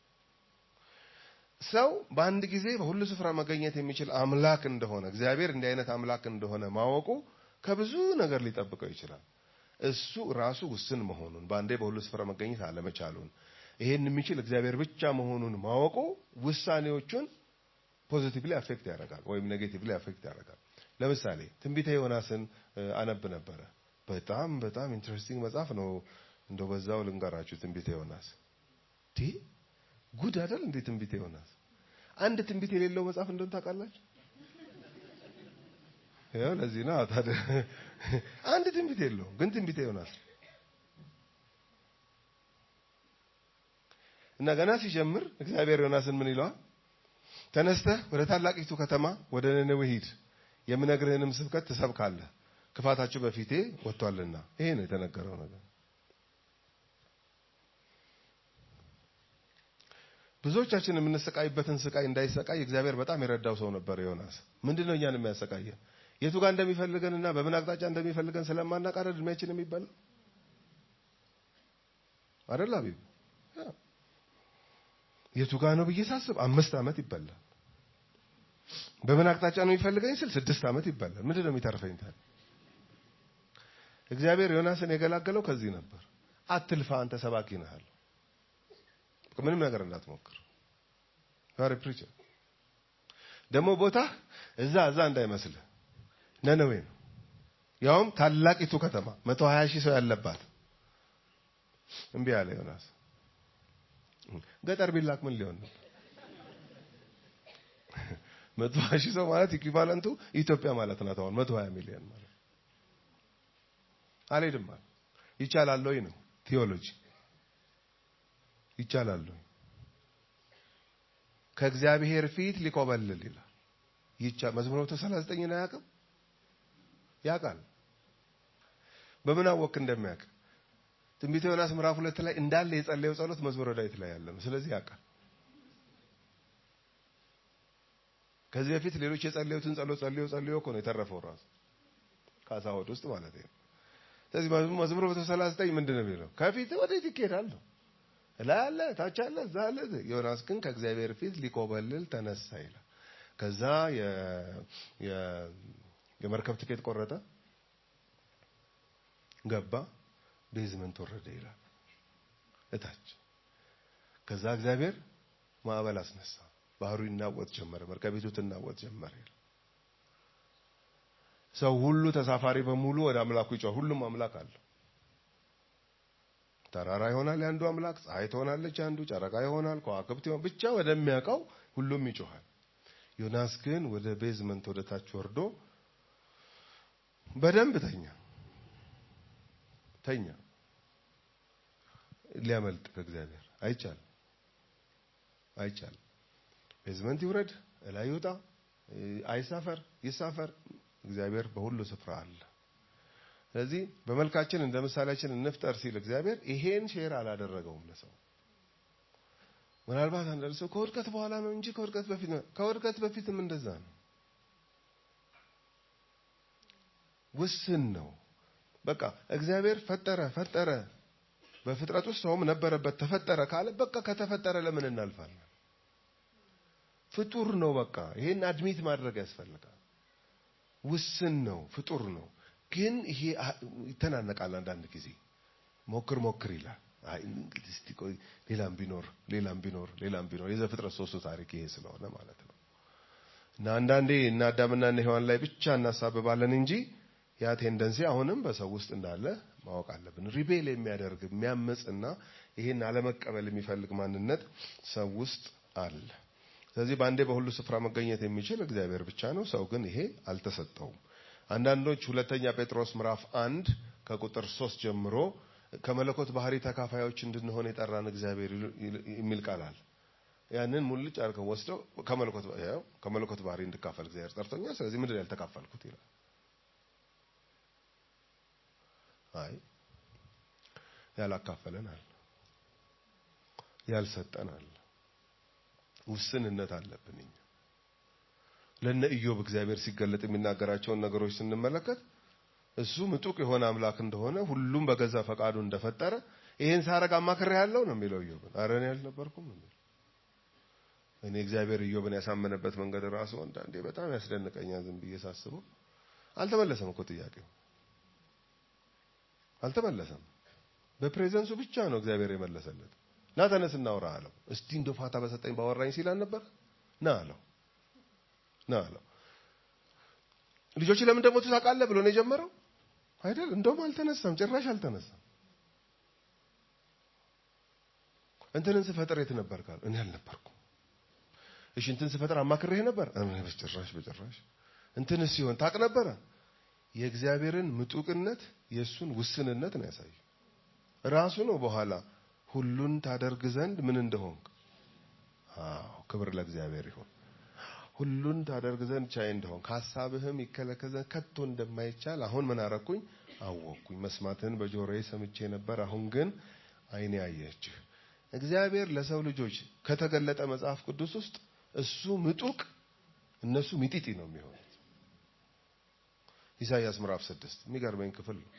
S4: ሰው በአንድ ጊዜ በሁሉ ስፍራ መገኘት የሚችል አምላክ እንደሆነ እግዚአብሔር እንዲህ አይነት አምላክ እንደሆነ ማወቁ ከብዙ ነገር ሊጠብቀው ይችላል። እሱ ራሱ ውስን መሆኑን በአንዴ በሁሉ ስፍራ መገኘት አለመቻሉን ይሄን የሚችል እግዚአብሔር ብቻ መሆኑን ማወቁ ውሳኔዎቹን ፖዚቲቭሊ አፌክት ያደርጋል ወይም ኔጌቲቭሊ አፌክት ያደርጋል። ለምሳሌ ትንቢተ ዮናስን እ፣ አነብ ነበረ። በጣም በጣም ኢንትረስቲንግ መጽሐፍ ነው። እንደው በዛው ልንገራችሁ ትንቢተ ዮናስ ዲ ጉድ አይደል እንዴ? ትንቢተ ዮናስ አንድ ትንቢት የሌለው መጽሐፍ እንደሆነ ታውቃላችሁ? ያው ለዚህ ነው ታዲያ አንድ ትንቢት የለውም፣ ግን ትንቢተ ዮናስ እና ገና ሲጀምር እግዚአብሔር ዮናስን ምን ይለዋል? ተነስተህ ወደ ታላቂቱ ከተማ ወደ ነነዌ ሂድ፣ የምነግርህንም ስብከት ትሰብካለህ፣ ክፋታቸው በፊቴ ወጥቷልና። ይሄ ነው የተነገረው ነገር። ብዙዎቻችን የምንሰቃይበትን ስቃይ እንዳይሰቃይ እግዚአብሔር በጣም የረዳው ሰው ነበር ዮናስ። ምንድነው እኛን የሚያሰቃየን? የቱ ጋር እንደሚፈልገንና በምን አቅጣጫ እንደሚፈልገን ስለማናውቅ አይደል እድሜያችን የሚባለው አይደል አቢብ? ያ። የቱ ጋር ነው ብዬ ሳስብ አምስት ዓመት ይበላል። በምን አቅጣጫ ነው የሚፈልገኝ ስል ስድስት ዓመት ይበላል። ምንድን ነው የሚተርፈኝ ታዲያ? እግዚአብሔር ዮናስን የገላገለው ከዚህ ነበር። አትልፋ፣ አንተ ሰባኪ ነህ አለው። በቃ ምንም ነገር እንዳትሞክር ዛሬ ፕሪቸር ደግሞ ቦታ እዛ እዛ እንዳይመስልህ ነነዌ ነው። ያውም ታላቂቱ ከተማ መቶ ሀያ ሺህ ሰው ያለባት እምቢ አለ ዮናስ። ገጠር ቢላክ ምን ሊሆን ነው? መቶ ሀያ ሺህ ሰው ማለት ኢኩቫለንቱ ኢትዮጵያ ማለት ናት። አሁን መቶ ሀያ ሚሊዮን ማለት አልሄድም አለ። ይቻላል ወይ ነው ቴዎሎጂ ይቻላል ወይ? ከእግዚአብሔር ፊት ሊኮበልል ይላል። ይቻ መዝሙር 139 ነው ያውቅም ያውቃል። በምን አወቅ እንደሚያውቅ ትንቢተ ዮናስ ምዕራፍ ሁለት ላይ እንዳለ የጸለየው ጸሎት መዝሙረ ዳዊት ላይ ያለ ነው። ስለዚህ ያውቃል። ከዚህ በፊት ሌሎች የጸለዩትን ጸሎት ጸልዮ ጸልዮ እኮ ነው የተረፈው ራሱ ከአሳ ሆድ ውስጥ ማለት ነው። ስለዚህ መዝሙር 139 ምንድን ነው የሚለው? ከፊት ወዴት ይኬዳል ነው ላይ አለ ታች አለ እዛ አለ። ዮናስ ግን ከእግዚአብሔር ፊት ሊኮበልል ተነሳ ይላል። ከዛ የመርከብ ትኬት ቆረጠ፣ ገባ፣ ቤዝመንት ወረደ ይላል እታች። ከዛ እግዚአብሔር ማዕበል አስነሳ፣ ባህሩ ይናወጥ ጀመረ፣ መርከቢቱ ትናወጥ ጀመረ ይላል። ሰው ሁሉ ተሳፋሪ በሙሉ ወደ አምላኩ ይጮህ። ሁሉም አምላክ አለው። ተራራ ይሆናል የአንዱ አምላክ፣ ፀሐይ ትሆናለች የአንዱ፣ ጨረቃ ይሆናል፣ ከዋክብት ይሆናል። ብቻ ወደሚያውቀው ሁሉም ይጮሃል። ዮናስ ግን ወደ ቤዝመንት ወደ ታች ወርዶ በደንብ ተኛ ተኛ። ሊያመልጥ ከእግዚአብሔር አይቻልም፣ አይቻልም። ቤዝመንት ይውረድ፣ እላይ ይውጣ፣ አይሳፈር፣ ይሳፈር፣ እግዚአብሔር በሁሉ ስፍራ አለ። ስለዚህ በመልካችን እንደ ምሳሌያችን እንፍጠር ሲል እግዚአብሔር ይሄን ሼር አላደረገውም ለሰው። ምናልባት አንዳንድ ሰው ከውድቀት በኋላ ነው እንጂ ከውድቀት በፊት ነው። ከውድቀት በፊትም እንደዛ ነው። ውስን ነው። በቃ እግዚአብሔር ፈጠረ ፈጠረ፣ በፍጥረት ውስጥ ሰውም ነበረበት ተፈጠረ ካለ በቃ ከተፈጠረ ለምን እናልፋለን? ፍጡር ነው። በቃ ይሄን አድሚት ማድረግ ያስፈልጋል። ውስን ነው፣ ፍጡር ነው። ግን ይሄ ይተናነቃል። አንዳንድ ጊዜ ሞክር ሞክር ይላል። አይ እንግዲህ እስቲ ቆይ ሌላም ቢኖር ሌላም ቢኖር ሌላም ቢኖር የዘፍጥረት ሶስቱ ታሪክ ይሄ ስለሆነ ማለት ነው። እና አንዳንዴ እና አዳምና እና ሔዋን ላይ ብቻ እናሳብባለን እንጂ ያ ቴንደንሲ አሁንም በሰው ውስጥ እንዳለ ማወቅ አለብን። ሪቤል የሚያደርግ የሚያምጽና ይሄን አለመቀበል የሚፈልግ ማንነት ሰው ውስጥ አለ። ስለዚህ በአንዴ በሁሉ ስፍራ መገኘት የሚችል እግዚአብሔር ብቻ ነው። ሰው ግን ይሄ አልተሰጠውም። አንዳንዶች ሁለተኛ ጴጥሮስ ምዕራፍ አንድ ከቁጥር ሶስት ጀምሮ ከመለኮት ባህሪ ተካፋዮች እንድንሆን የጠራን እግዚአብሔር የሚል ቃል አለ። ያንን ሙልጭ አድርገው ወስደው ከመለኮት ያው ከመለኮት ባህሪ እንድካፈል እግዚአብሔር ጠርቶኛል። ስለዚህ ምንድን ያልተካፈልኩት ይላል። አይ ያላካፈለን አለ፣ ያልሰጠን አለ። ውስንነት አለብን እኛ ለነ ኢዮብ እግዚአብሔር ሲገለጥ የሚናገራቸውን ነገሮች ስንመለከት እሱ ምጡቅ የሆነ አምላክ እንደሆነ ሁሉም በገዛ ፈቃዱ እንደፈጠረ ይሄን ሳረግ አማክሬ ያለው ነው የሚለው ኢዮብን። ኧረ እኔ አልነበርኩም ነው የሚለው። እኔ እግዚአብሔር ኢዮብን ያሳመነበት መንገድ ራሱ አንዳንዴ በጣም ያስደንቀኛል። ዝም ብዬ ሳስበው አልተመለሰም እኮ ጥያቄው አልተመለሰም። በፕሬዘንሱ ብቻ ነው እግዚአብሔር የመለሰለት። ና ተነስ እናውራ አለው። እስቲ እንደ ፋታ በሰጠኝ ባወራኝ ሲል አልነበር ና አለው። ነው አለው። ልጆች ለምን እንደሞቱ ታውቃለህ ብሎ ነው የጀመረው አይደል? እንደውም አልተነሳም፣ ጭራሽ አልተነሳም። እንትንን ስፈጥር የት ነበር ካሉ እኔ አልነበርኩም። እሺ እንትን ስፈጥር አማክሬህ ነበር? እኔ በጭራሽ በጭራሽ። እንትን ሲሆን ታውቅ ነበረ? የእግዚአብሔርን ምጡቅነት የእሱን ውስንነት ነው ያሳየው። ራሱ ነው በኋላ ሁሉን ታደርግ ዘንድ ምን እንደሆንክ። አዎ ክብር ለእግዚአብሔር ይሁን። ሁሉን ታደርግ ዘንድ ቻይ እንደሆን ከሀሳብህም ይከለከል ዘንድ ከቶ እንደማይቻል አሁን ምን አረኩኝ አወቅኩኝ። መስማትህን በጆሮዬ ሰምቼ ነበር፣ አሁን ግን ዓይኔ አየችህ። እግዚአብሔር ለሰው ልጆች ከተገለጠ መጽሐፍ ቅዱስ ውስጥ እሱ ምጡቅ እነሱ ሚጢጢ ነው የሚሆኑት። ኢሳይያስ ምዕራፍ ስድስት የሚገርመኝ ክፍል ነው።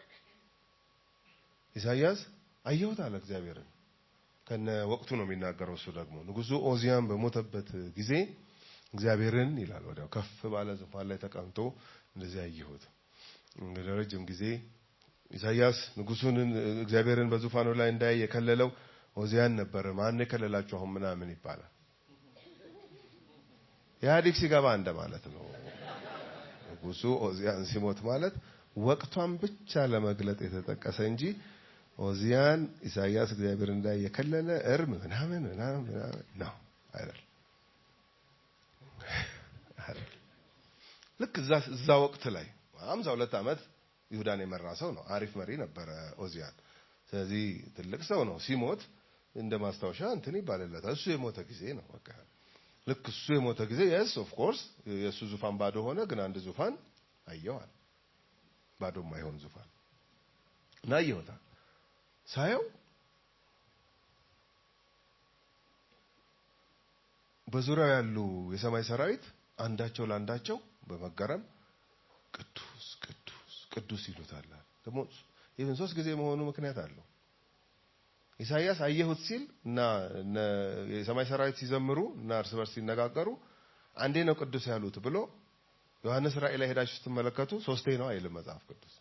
S4: ኢሳይያስ አየሁት አለ እግዚአብሔርን። ከነ ወቅቱ ነው የሚናገረው። እሱ ደግሞ ንጉሡ ኦዚያን በሞተበት ጊዜ እግዚአብሔርን ይላል ወዲያው ከፍ ባለ ዙፋን ላይ ተቀምጦ እንደዚህ አየሁት። ለረጅም ጊዜ ኢሳይያስ ንጉሡን እግዚአብሔርን በዙፋኑ ላይ እንዳይ የከለለው ኦዚያን ነበረ። ማን የከለላችሁ አሁን ምናምን ይባላል። ኢህአዴግ ሲገባ እንደ ማለት ነው። ንጉሡ ኦዚያን ሲሞት ማለት ወቅቷን ብቻ ለመግለጥ የተጠቀሰ እንጂ ኦዚያን ኢሳይያስ እግዚአብሔር እንዳይ የከለለ እርም ምናምን ምናምን ምናምን ነው አይደል? ልክ እዛ እዛ ወቅት ላይ ሃምሳ ሁለት ዓመት ይሁዳን የመራ ሰው ነው። አሪፍ መሪ ነበረ ኦዚያን። ስለዚህ ትልቅ ሰው ነው። ሲሞት እንደ ማስታወሻ እንትን ይባልለታል። እሱ የሞተ ጊዜ ነው በቃ ልክ እሱ የሞተ ጊዜ የስ ኦፍ ኮርስ የእሱ ዙፋን ባዶ ሆነ። ግን አንድ ዙፋን አየዋል፣ ባዶ የማይሆን ዙፋን እና አየሁታል። ሳየው በዙሪያው ያሉ የሰማይ ሰራዊት አንዳቸው ለአንዳቸው በመገረም ቅዱስ ቅዱስ ቅዱስ ይሉታል። ደግሞ ይህን ሶስት ጊዜ መሆኑ ምክንያት አለው። ኢሳይያስ አየሁት ሲል እና የሰማይ ሰራዊት ሲዘምሩ እና እርስ በርስ ሲነጋገሩ አንዴ ነው ቅዱስ ያሉት ብሎ ዮሐንስ ራእይ ላይ ሄዳችሁ ስትመለከቱ ሶስቴ ነው አይልም መጽሐፍ ቅዱስ።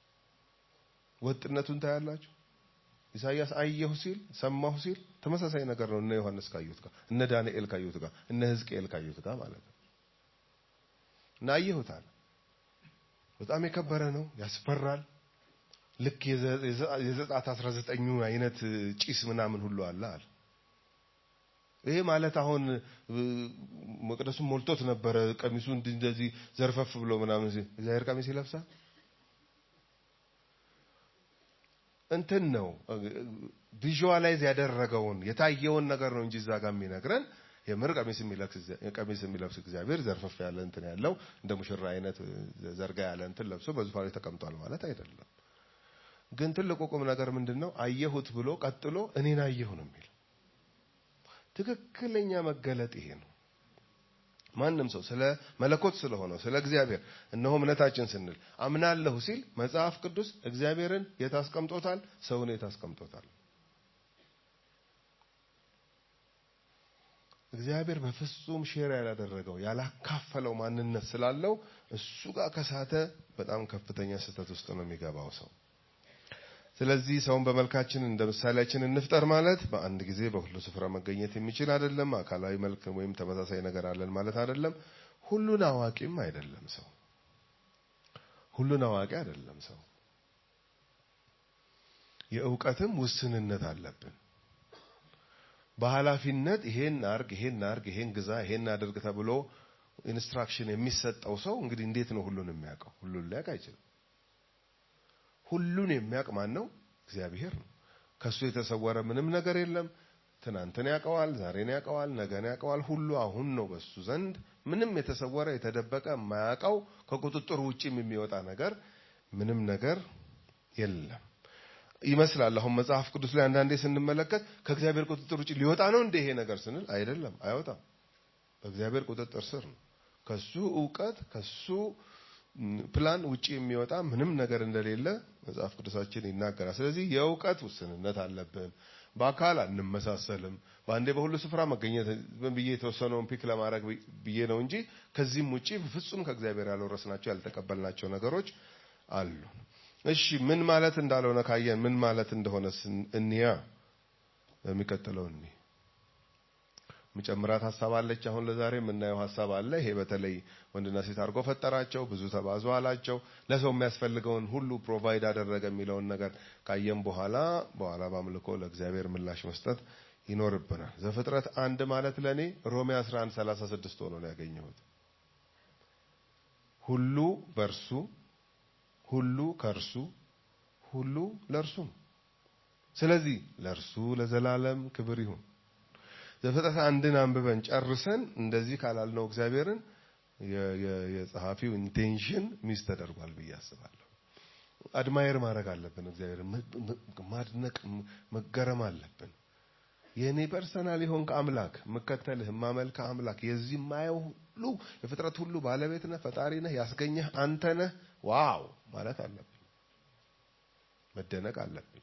S4: ወጥነቱን ታያላችሁ። ኢሳይያስ አየሁ ሲል ሰማሁ ሲል ተመሳሳይ ነገር ነው እነ ዮሐንስ ካዩት ጋር እነ ዳንኤል ካዩት ጋር እነ ሕዝቅኤል ካዩት ጋር ማለት ነው። እና አየሁታል። በጣም የከበረ ነው፣ ያስፈራል። ልክ የዘጸአት አስራ ዘጠኙ አይነት ጭስ ምናምን ሁሉ አለ አለ። ይሄ ማለት አሁን መቅደሱን ሞልቶት ነበረ። ቀሚሱ እንደዚህ ዘርፈፍ ብሎ ምናምን እግዚአብሔር ቀሚስ ይለብሳል። እንትን ነው ቪዥዋላይዝ ያደረገውን የታየውን ነገር ነው እንጂ እዛ ጋር የሚነግረን የምር ቀሚስ የሚለብስ ቀሚስ የሚለብስ እግዚአብሔር ዘርፈፍ ያለ እንትን ያለው እንደ ሙሽራ አይነት ዘርጋ ያለ እንትን ለብሶ በዙፋኑ ላይ ተቀምጧል ማለት አይደለም። ግን ትልቁ ቁም ነገር ምንድን ነው? አየሁት ብሎ ቀጥሎ እኔን አየሁ ነው የሚል ትክክለኛ መገለጥ ይሄ ነው። ማንም ሰው ስለ መለኮት ስለሆነው ስለ እግዚአብሔር እነሆ እምነታችን ስንል አምናለሁ ሲል መጽሐፍ ቅዱስ እግዚአብሔርን የት አስቀምጦታል? ሰውን የት አስቀምጦታል? እግዚአብሔር በፍጹም ሼር ያላደረገው ያላካፈለው ማንነት ስላለው እሱ ጋር ከሳተ በጣም ከፍተኛ ስህተት ውስጥ ነው የሚገባው ሰው። ስለዚህ ሰውን በመልካችን እንደ ምሳሌያችን እንፍጠር ማለት በአንድ ጊዜ በሁሉ ስፍራ መገኘት የሚችል አይደለም። አካላዊ መልክ ወይም ተመሳሳይ ነገር አለን ማለት አይደለም። ሁሉን አዋቂም አይደለም ሰው። ሁሉን አዋቂ አይደለም ሰው። የእውቀትም ውስንነት አለብን። በኃላፊነት ይሄን አርግ፣ ይሄን አርግ፣ ይሄን ግዛ፣ ይሄን አድርግ ተብሎ ኢንስትራክሽን የሚሰጠው ሰው እንግዲህ እንዴት ነው ሁሉን የሚያውቀው? ሁሉን ሊያውቅ አይችልም። ሁሉን የሚያውቅ ማን ነው? እግዚአብሔር ነው። ከሱ የተሰወረ ምንም ነገር የለም። ትናንትን ያውቀዋል፣ ዛሬን ያውቀዋል፣ ነገን ያውቀዋል። ሁሉ አሁን ነው በሱ ዘንድ ምንም የተሰወረ የተደበቀ የማያውቀው ከቁጥጥሩ ውጭም የሚወጣ ነገር ምንም ነገር የለም ይመስላል። አሁን መጽሐፍ ቅዱስ ላይ አንዳንዴ ስንመለከት ከእግዚአብሔር ቁጥጥር ውጭ ሊወጣ ነው እንደ ይሄ ነገር ስንል አይደለም፣ አይወጣም። በእግዚአብሔር ቁጥጥር ስር ነው። ከሱ እውቀት ከሱ ፕላን ውጪ የሚወጣ ምንም ነገር እንደሌለ መጽሐፍ ቅዱሳችን ይናገራል። ስለዚህ የእውቀት ውስንነት አለብን። በአካል አንመሳሰልም። በአንዴ በሁሉ ስፍራ መገኘት ብዬ የተወሰነውን ፒክ ለማድረግ ብዬ ነው እንጂ ከዚህም ውጪ በፍጹም ከእግዚአብሔር ያልወረስናቸው ያልተቀበልናቸው ነገሮች አሉ። እሺ ምን ማለት እንዳልሆነ ካየን ምን ማለት እንደሆነ እንያ በሚቀጥለው እኒ ምጨምራት ሀሳብ አለች። አሁን ለዛሬ የምናየው ሀሳብ አለ። ይሄ በተለይ ወንድና ሴት አድርጎ ፈጠራቸው፣ ብዙ ተባዙ አላቸው፣ ለሰው የሚያስፈልገውን ሁሉ ፕሮቫይድ አደረገ የሚለውን ነገር ካየም በኋላ በኋላ በአምልኮ ለእግዚአብሔር ምላሽ መስጠት ይኖርብናል። ዘፍጥረት አንድ ማለት ለእኔ ሮሜ 11 36 ሆኖ ነው ያገኘሁት። ሁሉ በእርሱ ሁሉ ከእርሱ ሁሉ ለእርሱ ነው። ስለዚህ ለእርሱ ለዘላለም ክብር ይሁን። ዘፍጥረት አንድን አንብበን ጨርሰን እንደዚህ ካላልነው እግዚአብሔርን የጸሐፊው ኢንቴንሽን ሚስ ተደርጓል ብዬ አስባለሁ። አድማየር ማድረግ አለብን። እግዚአብሔርን ማድነቅ፣ መገረም አለብን። የእኔ ፐርሰናል የሆንክ አምላክ የምከተልህ የማመልክህ አምላክ የዚህ የማየው ሁሉ የፍጥረት ሁሉ ባለቤት ነህ፣ ፈጣሪ ነህ፣ ያስገኘህ አንተ ነህ። ዋው ማለት አለብኝ፣ መደነቅ አለብኝ።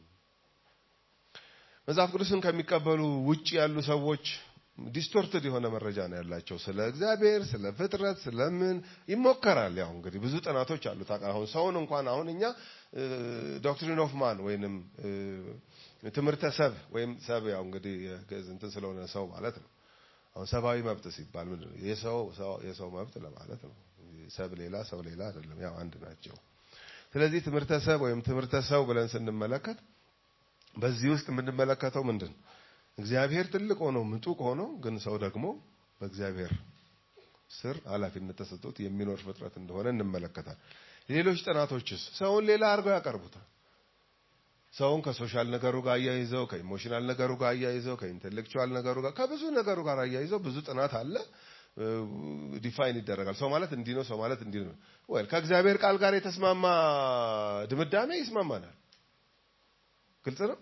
S4: መጽሐፍ ቅዱስን ከሚቀበሉ ውጭ ያሉ ሰዎች ዲስቶርትድ የሆነ መረጃ ነው ያላቸው ስለ እግዚአብሔር፣ ስለ ፍጥረት፣ ስለምን ይሞከራል። ያው እንግዲህ ብዙ ጥናቶች አሉት። አሁን ሰውን እንኳን አሁን እኛ ዶክትሪን ኦፍ ማን ወይንም ትምህርተ ሰብ ወይም ሰብ ያው እንግዲህ እንትን ስለሆነ ሰው ማለት ነው። አሁን ሰብአዊ መብት ሲባል ምንድን ነው? የሰው የሰው መብት ለማለት ነው። ሰብ ሌላ ሰው ሌላ አይደለም፣ ያው አንድ ናቸው። ስለዚህ ትምህርተ ሰብ ወይም ትምህርተ ሰው ብለን ስንመለከት በዚህ ውስጥ የምንመለከተው ምንድን ነው? እግዚአብሔር ትልቅ ሆኖ ምጡቅ ሆኖ ግን ሰው ደግሞ በእግዚአብሔር ስር ኃላፊነት ተሰጥቶት የሚኖር ፍጥረት እንደሆነ እንመለከታል። ሌሎች ጥናቶችስ ሰውን ሌላ አድርገው ያቀርቡታል። ሰውን ከሶሻል ነገሩ ጋር አያይዘው ከኢሞሽናል ነገሩ ጋር አያይዘው ከኢንቴሌክቹዋል ነገሩ ጋር ከብዙ ነገሩ ጋር አያይዘው ብዙ ጥናት አለ። ዲፋይን ይደረጋል። ሰው ማለት እንዲህ ነው፣ ሰው ማለት እንዲህ ነው። ወይ ከእግዚአብሔር ቃል ጋር የተስማማ ድምዳሜ ይስማማናል። ግልጽ ነው።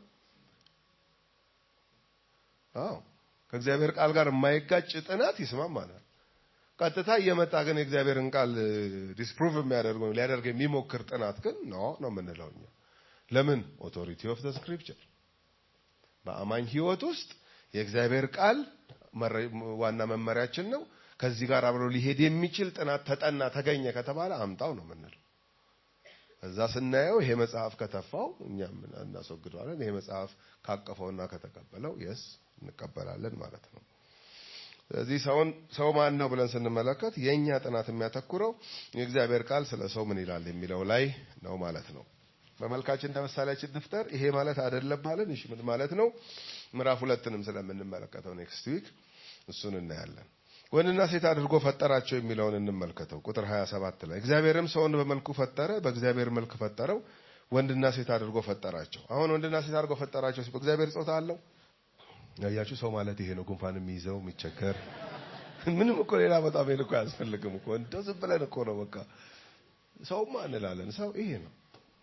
S4: አዎ ከእግዚአብሔር ቃል ጋር የማይጋጭ ጥናት ይስማማናል። ቀጥታ እየመጣ ግን የእግዚአብሔርን ቃል ዲስፕሩቭ የሚያደርግ ወይም ሊያደርግ የሚሞክር ጥናት ግን ነው ነው የምንለው እኛ። ለምን ኦቶሪቲ ኦፍ ዘ ስክሪፕቸር በአማኝ ሕይወት ውስጥ የእግዚአብሔር ቃል ዋና መመሪያችን ነው። ከዚህ ጋር አብሮ ሊሄድ የሚችል ጥናት ተጠና ተገኘ ከተባለ አምጣው ነው የምንለው። እዛ ስናየው ይሄ መጽሐፍ ከተፋው እኛም እናስወግደዋለን። ይሄ መጽሐፍ ካቀፈውና ከተቀበለው የስ እንቀበላለን ማለት ነው። ስለዚህ ሰውን ሰው ማን ነው ብለን ስንመለከት የእኛ ጥናት የሚያተኩረው የእግዚአብሔር ቃል ስለ ሰው ምን ይላል የሚለው ላይ ነው ማለት ነው። በመልካችን እንደ ምሳሌያችን እንፍጠር። ይሄ ማለት አይደለም ማለት እሺ፣ ምን ማለት ነው? ምዕራፍ ሁለትንም ስለምንመለከተው ኔክስት ዊክ እሱን እናያለን። ወንድና ሴት አድርጎ ፈጠራቸው የሚለውን እንመልከተው። ቁጥር 27 ላይ እግዚአብሔርም ሰውን በመልኩ ፈጠረ፣ በእግዚአብሔር መልክ ፈጠረው፣ ወንድና ሴት አድርጎ ፈጠራቸው። አሁን ወንድና ሴት አድርጎ ፈጠራቸው ሲል በእግዚአብሔር ጾታ አለው። ያያችሁ ሰው ማለት ይሄ ነው። ጉንፋን የሚይዘው የሚቸገር ምንም እኮ ሌላ በጣም ይሄን እኮ አያስፈልግም እኮ እንደው ዝም ብለን እኮ ነው በቃ ሰውማ እንላለን። ሰው ይሄ ነው።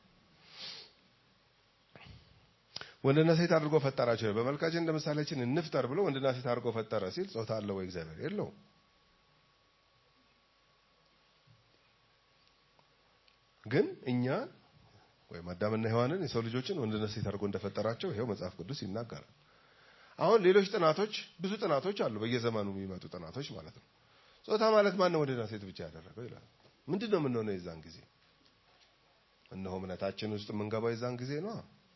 S4: ወንድና ሴት አድርጎ ፈጠራቸው። በመልካችን እንደ ምሳሌያችን እንፍጠር ብሎ ወንድና ሴት አድርጎ ፈጠረ ሲል ጾታ አለው ወይ እግዚአብሔር? የለውም። ግን እኛ ወይም አዳምና ሔዋንን የሰው ልጆችን ወንድና ሴት አድርጎ እንደፈጠራቸው ይሄው መጽሐፍ ቅዱስ ይናገራል። አሁን ሌሎች ጥናቶች ብዙ ጥናቶች አሉ፣ በየዘመኑ የሚመጡ ጥናቶች ማለት ነው። ጾታ ማለት ማን ነው ወንድና ሴት ብቻ ያደረገው ይላል። ምንድን ነው የምንሆነው የዛን ጊዜ? እነሆ እምነታችን ውስጥ የምንገባው የዛን ጊዜ ነው።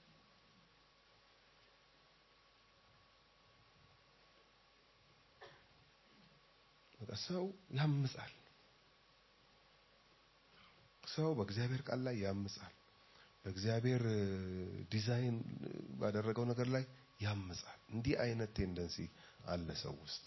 S4: ሰው ያምጻል። ሰው በእግዚአብሔር ቃል ላይ ያምጻል። በእግዚአብሔር ዲዛይን ባደረገው ነገር ላይ ያምጻል። እንዲህ አይነት ቴንደንሲ አለ ሰው ውስጥ።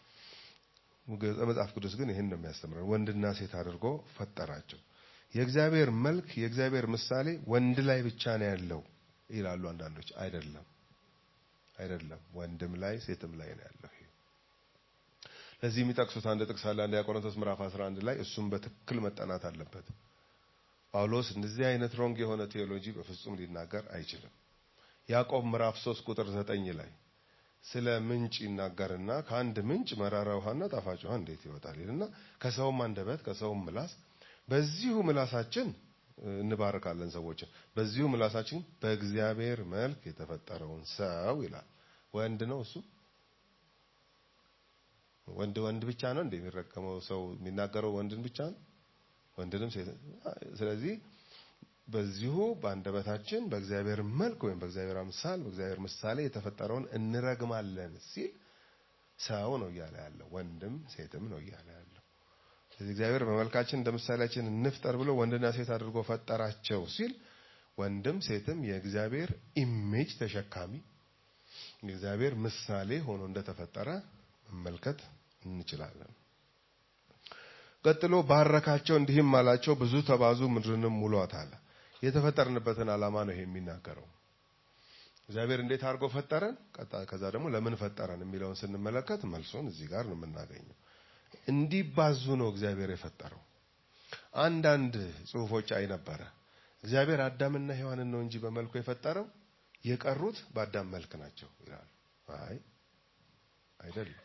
S4: መጽሐፍ ቅዱስ ግን ይህን ነው የሚያስተምረን። ወንድና ሴት አድርጎ ፈጠራቸው። የእግዚአብሔር መልክ፣ የእግዚአብሔር ምሳሌ ወንድ ላይ ብቻ ነው ያለው ይላሉ አንዳንዶች። አይደለም፣ አይደለም። ወንድም ላይ ሴትም ላይ ነው ያለው። ለዚህ የሚጠቅሱት አንድ ጥቅስ አለ። አንደኛ ቆሮንቶስ ምዕራፍ 11 ላይ እሱም በትክክል መጠናት አለበት። ጳውሎስ እንደዚህ አይነት ሮንግ የሆነ ቴዎሎጂ በፍጹም ሊናገር አይችልም። ያዕቆብ ምዕራፍ 3 ቁጥር 9 ላይ ስለ ምንጭ ይናገርና ከአንድ ምንጭ መራራ ውሃና ጣፋጭ ውሃ እንዴት ይወጣል ይልና ከሰውም አንደበት ከሰውም ምላስ በዚሁ ምላሳችን እንባርካለን ሰዎችን በዚሁ ምላሳችን በእግዚአብሔር መልክ የተፈጠረውን ሰው ይላል። ወንድ ነው እሱ ወንድ ወንድ ብቻ ነው እንደ የሚረገመው ሰው የሚናገረው ወንድን ብቻ ነው ወንድንም ሴት ስለዚህ በዚሁ በአንደበታችን በእግዚአብሔር መልክ ወይም በእግዚአብሔር አምሳል በእግዚአብሔር ምሳሌ የተፈጠረውን እንረግማለን ሲል ሰው ነው እያለ ያለው ወንድም ሴትም ነው እያለ ያለው። ስለዚህ እግዚአብሔር በመልካችን እንደ ምሳሌያችን እንፍጠር ብሎ ወንድና ሴት አድርጎ ፈጠራቸው ሲል ወንድም ሴትም የእግዚአብሔር ኢሜጅ ተሸካሚ የእግዚአብሔር ምሳሌ ሆኖ እንደተፈጠረ መመልከት እንችላለን። ቀጥሎ ባረካቸው፣ እንዲህም አላቸው ብዙ ተባዙ፣ ምድርንም ሙሏት አለ። የተፈጠርንበትን ዓላማ ነው ይሄ የሚናገረው። እግዚአብሔር እንዴት አድርጎ ፈጠረን፣ ከዛ ደግሞ ለምን ፈጠረን የሚለውን ስንመለከት መልሶን እዚህ ጋር ነው የምናገኘው። እንዲባዙ ነው እግዚአብሔር የፈጠረው። አንዳንድ ጽሑፎች አይ ነበረ እግዚአብሔር አዳምና ሔዋንን ነው እንጂ በመልኩ የፈጠረው የቀሩት በአዳም መልክ ናቸው ይላሉ። አይ አይደለም።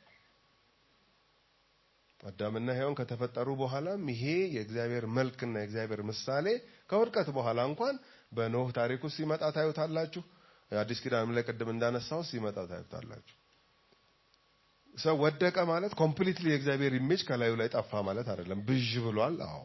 S4: አዳምና ሔዋን ከተፈጠሩ በኋላም ይሄ የእግዚአብሔር መልክና የእግዚአብሔር ምሳሌ ከውድቀት በኋላ እንኳን በኖህ ታሪክ ውስጥ ሲመጣ ታዩታላችሁ። አዲስ ኪዳንም ላይ ቅድም እንዳነሳው ሲመጣ ታዩታላችሁ። ሰው ወደቀ ማለት ኮምፕሊትሊ የእግዚአብሔር ኢሜጅ ከላዩ ላይ ጠፋ ማለት አይደለም። ብዥ ብሏል። አዎ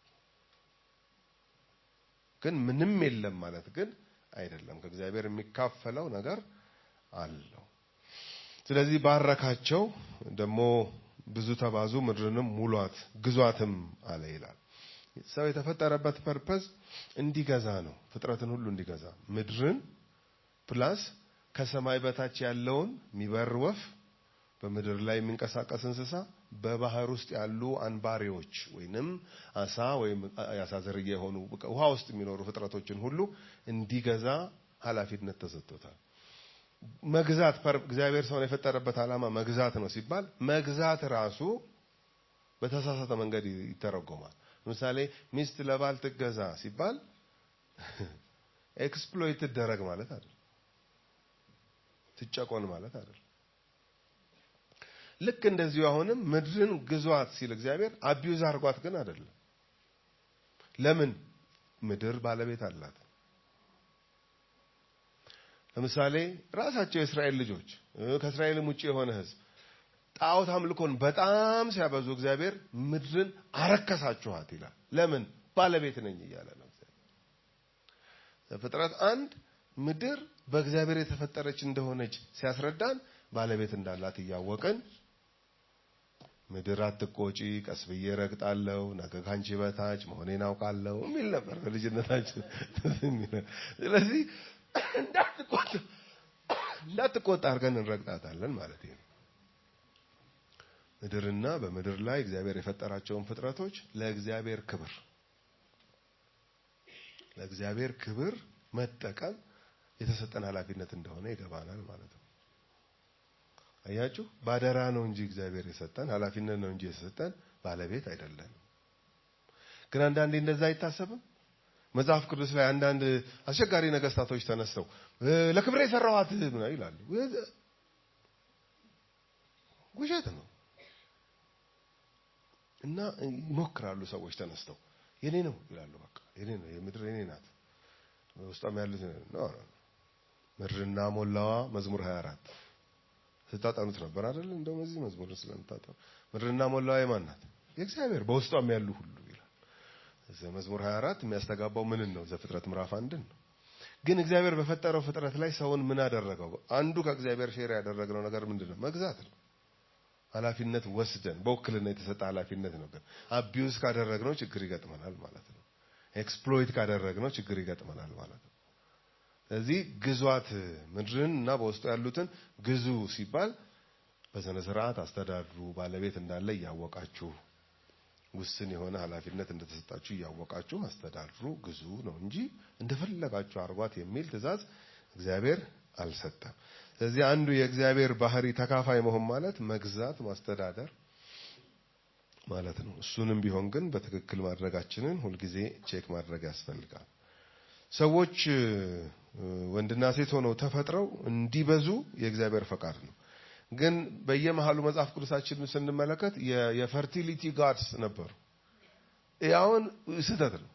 S4: ግን ምንም የለም ማለት ግን አይደለም። ከእግዚአብሔር የሚካፈለው ነገር አለው። ስለዚህ ባረካቸው፣ ደግሞ ብዙ ተባዙ፣ ምድርንም ሙሏት፣ ግዟትም አለ ይላል። ሰው የተፈጠረበት ፐርፐዝ እንዲገዛ ነው። ፍጥረትን ሁሉ እንዲገዛ ምድርን ፕላስ ከሰማይ በታች ያለውን የሚበር ወፍ፣ በምድር ላይ የሚንቀሳቀስ እንስሳ፣ በባህር ውስጥ ያሉ አንባሪዎች ወይንም አሳ ወይም የአሳ ዝርያ የሆኑ ውሃ ውስጥ የሚኖሩ ፍጥረቶችን ሁሉ እንዲገዛ ኃላፊነት ተሰጥቶታል። መግዛት እግዚአብሔር ሰውን የፈጠረበት ዓላማ መግዛት ነው ሲባል መግዛት ራሱ በተሳሳተ መንገድ ይተረጎማል። ለምሳሌ ሚስት ለባል ትገዛ ሲባል ኤክስፕሎይት ትደረግ ማለት አይደል፣ ትጨቆን ማለት አይደል። ልክ እንደዚሁ አሁንም ምድርን ግዟት ሲል እግዚአብሔር አቢዩዝ አድርጓት ግን አይደለም። ለምን? ምድር ባለቤት አላት። ለምሳሌ ራሳቸው የእስራኤል ልጆች ከእስራኤልም ውጭ የሆነ ሕዝብ ጣዖት አምልኮን በጣም ሲያበዙ እግዚአብሔር ምድርን አረከሳችኋት ይላል። ለምን? ባለቤት ነኝ እያለ ነው። ፍጥረት አንድ ምድር በእግዚአብሔር የተፈጠረች እንደሆነች ሲያስረዳን ባለቤት እንዳላት እያወቅን ምድር አትቆጪ፣ ቀስ ብዬ ረግጣለሁ፣ ነገ ካንቺ በታች መሆኔን አውቃለሁ የሚል ነበር በልጅነታችን። ስለዚህ እንዳትቆጣ እንዳትቆጣ አድርገን እንረግጣታለን ማለት ነው። ምድርና በምድር ላይ እግዚአብሔር የፈጠራቸውን ፍጥረቶች ለእግዚአብሔር ክብር ለእግዚአብሔር ክብር መጠቀም የተሰጠን ኃላፊነት እንደሆነ ይገባናል ማለት ነው። አያችሁ፣ ባደራ ነው እንጂ እግዚአብሔር የሰጠን ኃላፊነት ነው እንጂ የሰጠን ባለቤት አይደለንም። ግን አንዳንዴ እንደዛ አይታሰብም። መጽሐፍ ቅዱስ ላይ አንዳንድ አስቸጋሪ ነገስታቶች ተነስተው ለክብሬ የሰራኋት ምን ይላሉ። ውሸት ነው እና ይሞክራሉ ሰዎች ተነስተው የኔ ነው ይላሉ። በቃ የኔ ነው፣ የምድር የኔ ናት። ውስጧም ያሉት ነው። ምድርና ሞላዋ መዝሙር 24 ስታጠኑት ነበር አይደል? እንደውም እዚህ መዝሙር ስለምታጠኑ ምድርና ሞላዋ የማን ናት? የእግዚአብሔር በውስጧም ያሉ ሁሉ ይላል። መዝሙር 24 የሚያስተጋባው ምንን ነው? ዘፍጥረት ምዕራፍ አንድን ነው። ግን እግዚአብሔር በፈጠረው ፍጥረት ላይ ሰውን ምን አደረገው? አንዱ ከእግዚአብሔር ሼር ያደረግነው ነገር ምንድን ነው? መግዛት ነው። ኃላፊነት ወስደን በውክልና የተሰጠ ኃላፊነት ነው። ግን አቢዩዝ ካደረግነው ችግር ይገጥመናል ማለት ነው። ኤክስፕሎይት ካደረግነው ችግር ይገጥመናል ማለት ነው። ስለዚህ ግዟት ምድርን እና በውስጡ ያሉትን ግዙ ሲባል በስነ ስርዓት አስተዳድሩ፣ ባለቤት እንዳለ እያወቃችሁ ውስን የሆነ ኃላፊነት እንደተሰጣችሁ እያወቃችሁ አስተዳድሩ፣ ግዙ ነው እንጂ እንደፈለጋችሁ አርጓት የሚል ትእዛዝ እግዚአብሔር አልሰጠም። ስለዚህ አንዱ የእግዚአብሔር ባህሪ ተካፋይ መሆን ማለት መግዛት፣ ማስተዳደር ማለት ነው። እሱንም ቢሆን ግን በትክክል ማድረጋችንን ሁልጊዜ ቼክ ማድረግ ያስፈልጋል። ሰዎች ወንድና ሴት ሆነው ተፈጥረው እንዲበዙ የእግዚአብሔር ፈቃድ ነው። ግን በየመሃሉ መጽሐፍ ቅዱሳችን ስንመለከት የፈርቲሊቲ ጋድስ ነበሩ። ያውን ስህተት ነው።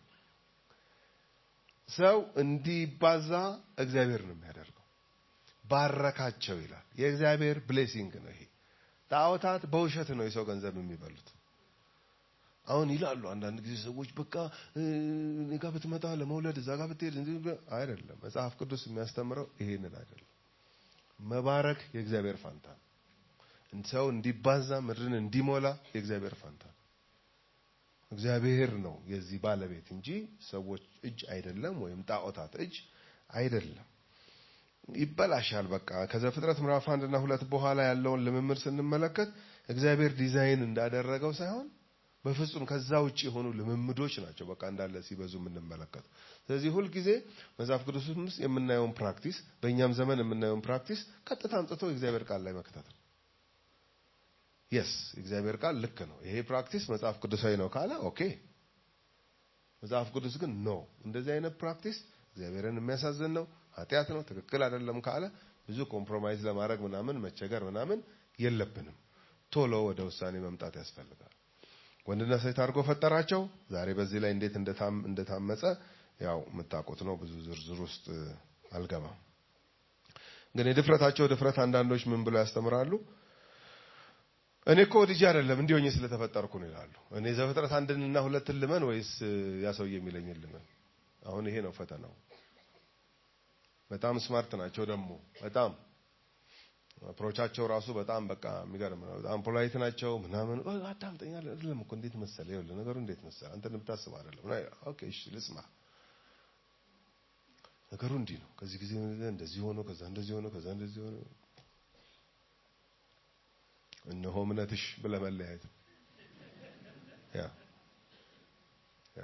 S4: ሰው እንዲባዛ እግዚአብሔር ነው የሚያደርገው። ባረካቸው ይላል። የእግዚአብሔር ብሌሲንግ ነው ይሄ። ጣዖታት በውሸት ነው የሰው ገንዘብ የሚበሉት። አሁን ይላሉ አንዳንድ ጊዜ ሰዎች በቃ እኔ ጋር ብትመጣ ለመውለድ እዛ ጋር ብትሄድ አይደለም። መጽሐፍ ቅዱስ የሚያስተምረው ይሄንን አይደለም። መባረክ የእግዚአብሔር ፋንታ ነው። ሰው እንዲባዛ ምድርን እንዲሞላ የእግዚአብሔር ፈንታ ነው። እግዚአብሔር ነው የዚህ ባለቤት እንጂ ሰዎች እጅ አይደለም፣ ወይም ጣዖታት እጅ አይደለም። ይበላሻል። በቃ ከዘፍጥረት ምዕራፍ አንድ እና ሁለት በኋላ ያለውን ልምምድ ስንመለከት እግዚአብሔር ዲዛይን እንዳደረገው ሳይሆን በፍጹም ከዛ ውጭ የሆኑ ልምምዶች ናቸው በቃ እንዳለ ሲበዙ የምንመለከተው። ስለዚህ ሁልጊዜ መጽሐፍ ቅዱስ ውስጥ የምናየውን ፕራክቲስ በእኛም ዘመን የምናየውን ፕራክቲስ ቀጥታ አምጥቶ የእግዚአብሔር ቃል ላይ መክተት ነው። የስ የእግዚአብሔር ቃል ልክ ነው፣ ይሄ ፕራክቲስ መጽሐፍ ቅዱሳዊ ነው ካለ ኦኬ። መጽሐፍ ቅዱስ ግን ኖ እንደዚህ አይነት ፕራክቲስ እግዚአብሔርን የሚያሳዝን ነው፣ ኃጢአት ነው፣ ትክክል አይደለም ካለ ብዙ ኮምፕሮማይዝ ለማድረግ ምናምን መቸገር ምናምን የለብንም። ቶሎ ወደ ውሳኔ መምጣት ያስፈልጋል። ወንድና ሴት አድርጎ ፈጠራቸው። ዛሬ በዚህ ላይ እንዴት እንደታመጸ ያው የምታውቁት ነው። ብዙ ዝርዝር ውስጥ አልገባም። ግን የድፍረታቸው ድፍረት አንዳንዶች ምን ብለው ያስተምራሉ? እኔ እኮ ልጅ አይደለም እንዲህ ሆኜ ስለተፈጠርኩ ነው ይላሉ። እኔ ዘፍጥረት አንድንና ሁለትን ልመን ወይስ ያ ሰውዬ የሚለኝን ልመን? አሁን ይሄ ነው ፈተናው። በጣም ስማርት ናቸው ደግሞ በጣም አፕሮቻቸው ራሱ በጣም በቃ የሚገርም ነው። በጣም ፖላይት ናቸው ምናምን አዳምጠኝ አይደለም እኮ እንዴት መሰለ ይኸውልህ ነገሩ እንዴት መሰለ አንተ እንደምታስብ አይደለም። ኦኬ እሺ ልስማ። ነገሩ እንዲህ ነው። ከዚህ ጊዜ እንደዚህ ሆኖ ከዛ እንደዚህ ሆኖ ከዛ እንደዚህ ሆኖ እነሆ እምነትሽ ብለህ መለያየት ያ ያ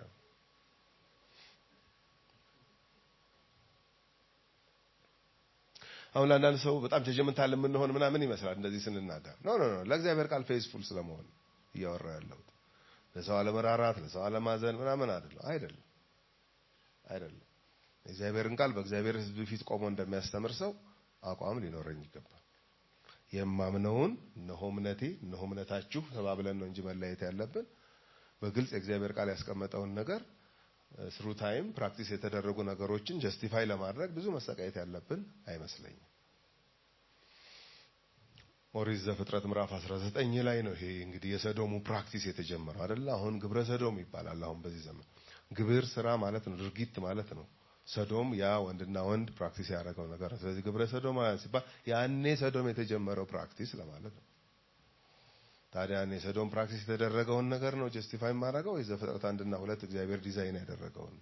S4: አሁን ለአንዳንድ ሰው በጣም ጀጀመንታል የምንሆን ምናምን ይመስላል እንደዚህ ስንናገር። ኖ ኖ ኖ ለእግዚአብሔር ቃል ፌዝፉል ስለመሆን እያወራ ያለሁት ለሰው አለመራራት፣ ለሰው አለማዘን ምናምን አይደለም አይደለም አይደለም። የእግዚአብሔርን ቃል በእግዚአብሔር ሕዝብ ፊት ቆሞ እንደሚያስተምር ሰው አቋም ሊኖረኝ ይገባል። የማምነውን እነሆ እምነቴ እነሆ እምነታችሁ ተባብለን ነው እንጂ መለየት ያለብን በግልጽ የእግዚአብሔር ቃል ያስቀመጠውን ነገር ስሩ ታይም ፕራክቲስ የተደረጉ ነገሮችን ጀስቲፋይ ለማድረግ ብዙ መሰቃየት ያለብን አይመስለኝም። ኦሪት ዘፍጥረት ምዕራፍ 19 ላይ ነው ይሄ እንግዲህ የሰዶሙ ፕራክቲስ የተጀመረው አይደለ? አሁን ግብረ ሰዶም ይባላል። አሁን በዚህ ዘመን ግብር ስራ ማለት ነው፣ ድርጊት ማለት ነው። ሰዶም ያ ወንድና ወንድ ፕራክቲስ ያደረገው ነገር ነው። ስለዚህ ግብረ ሰዶም ሲባል ያኔ ሰዶም የተጀመረው ፕራክቲስ ለማለት ነው። ታዲያ እኔ ሰዶም ፕራክቲስ የተደረገውን ነገር ነው ጀስቲፋይ የማደርገው ወይ ዘፍጥረት አንድና ሁለት እግዚአብሔር ዲዛይን ያደረገውን?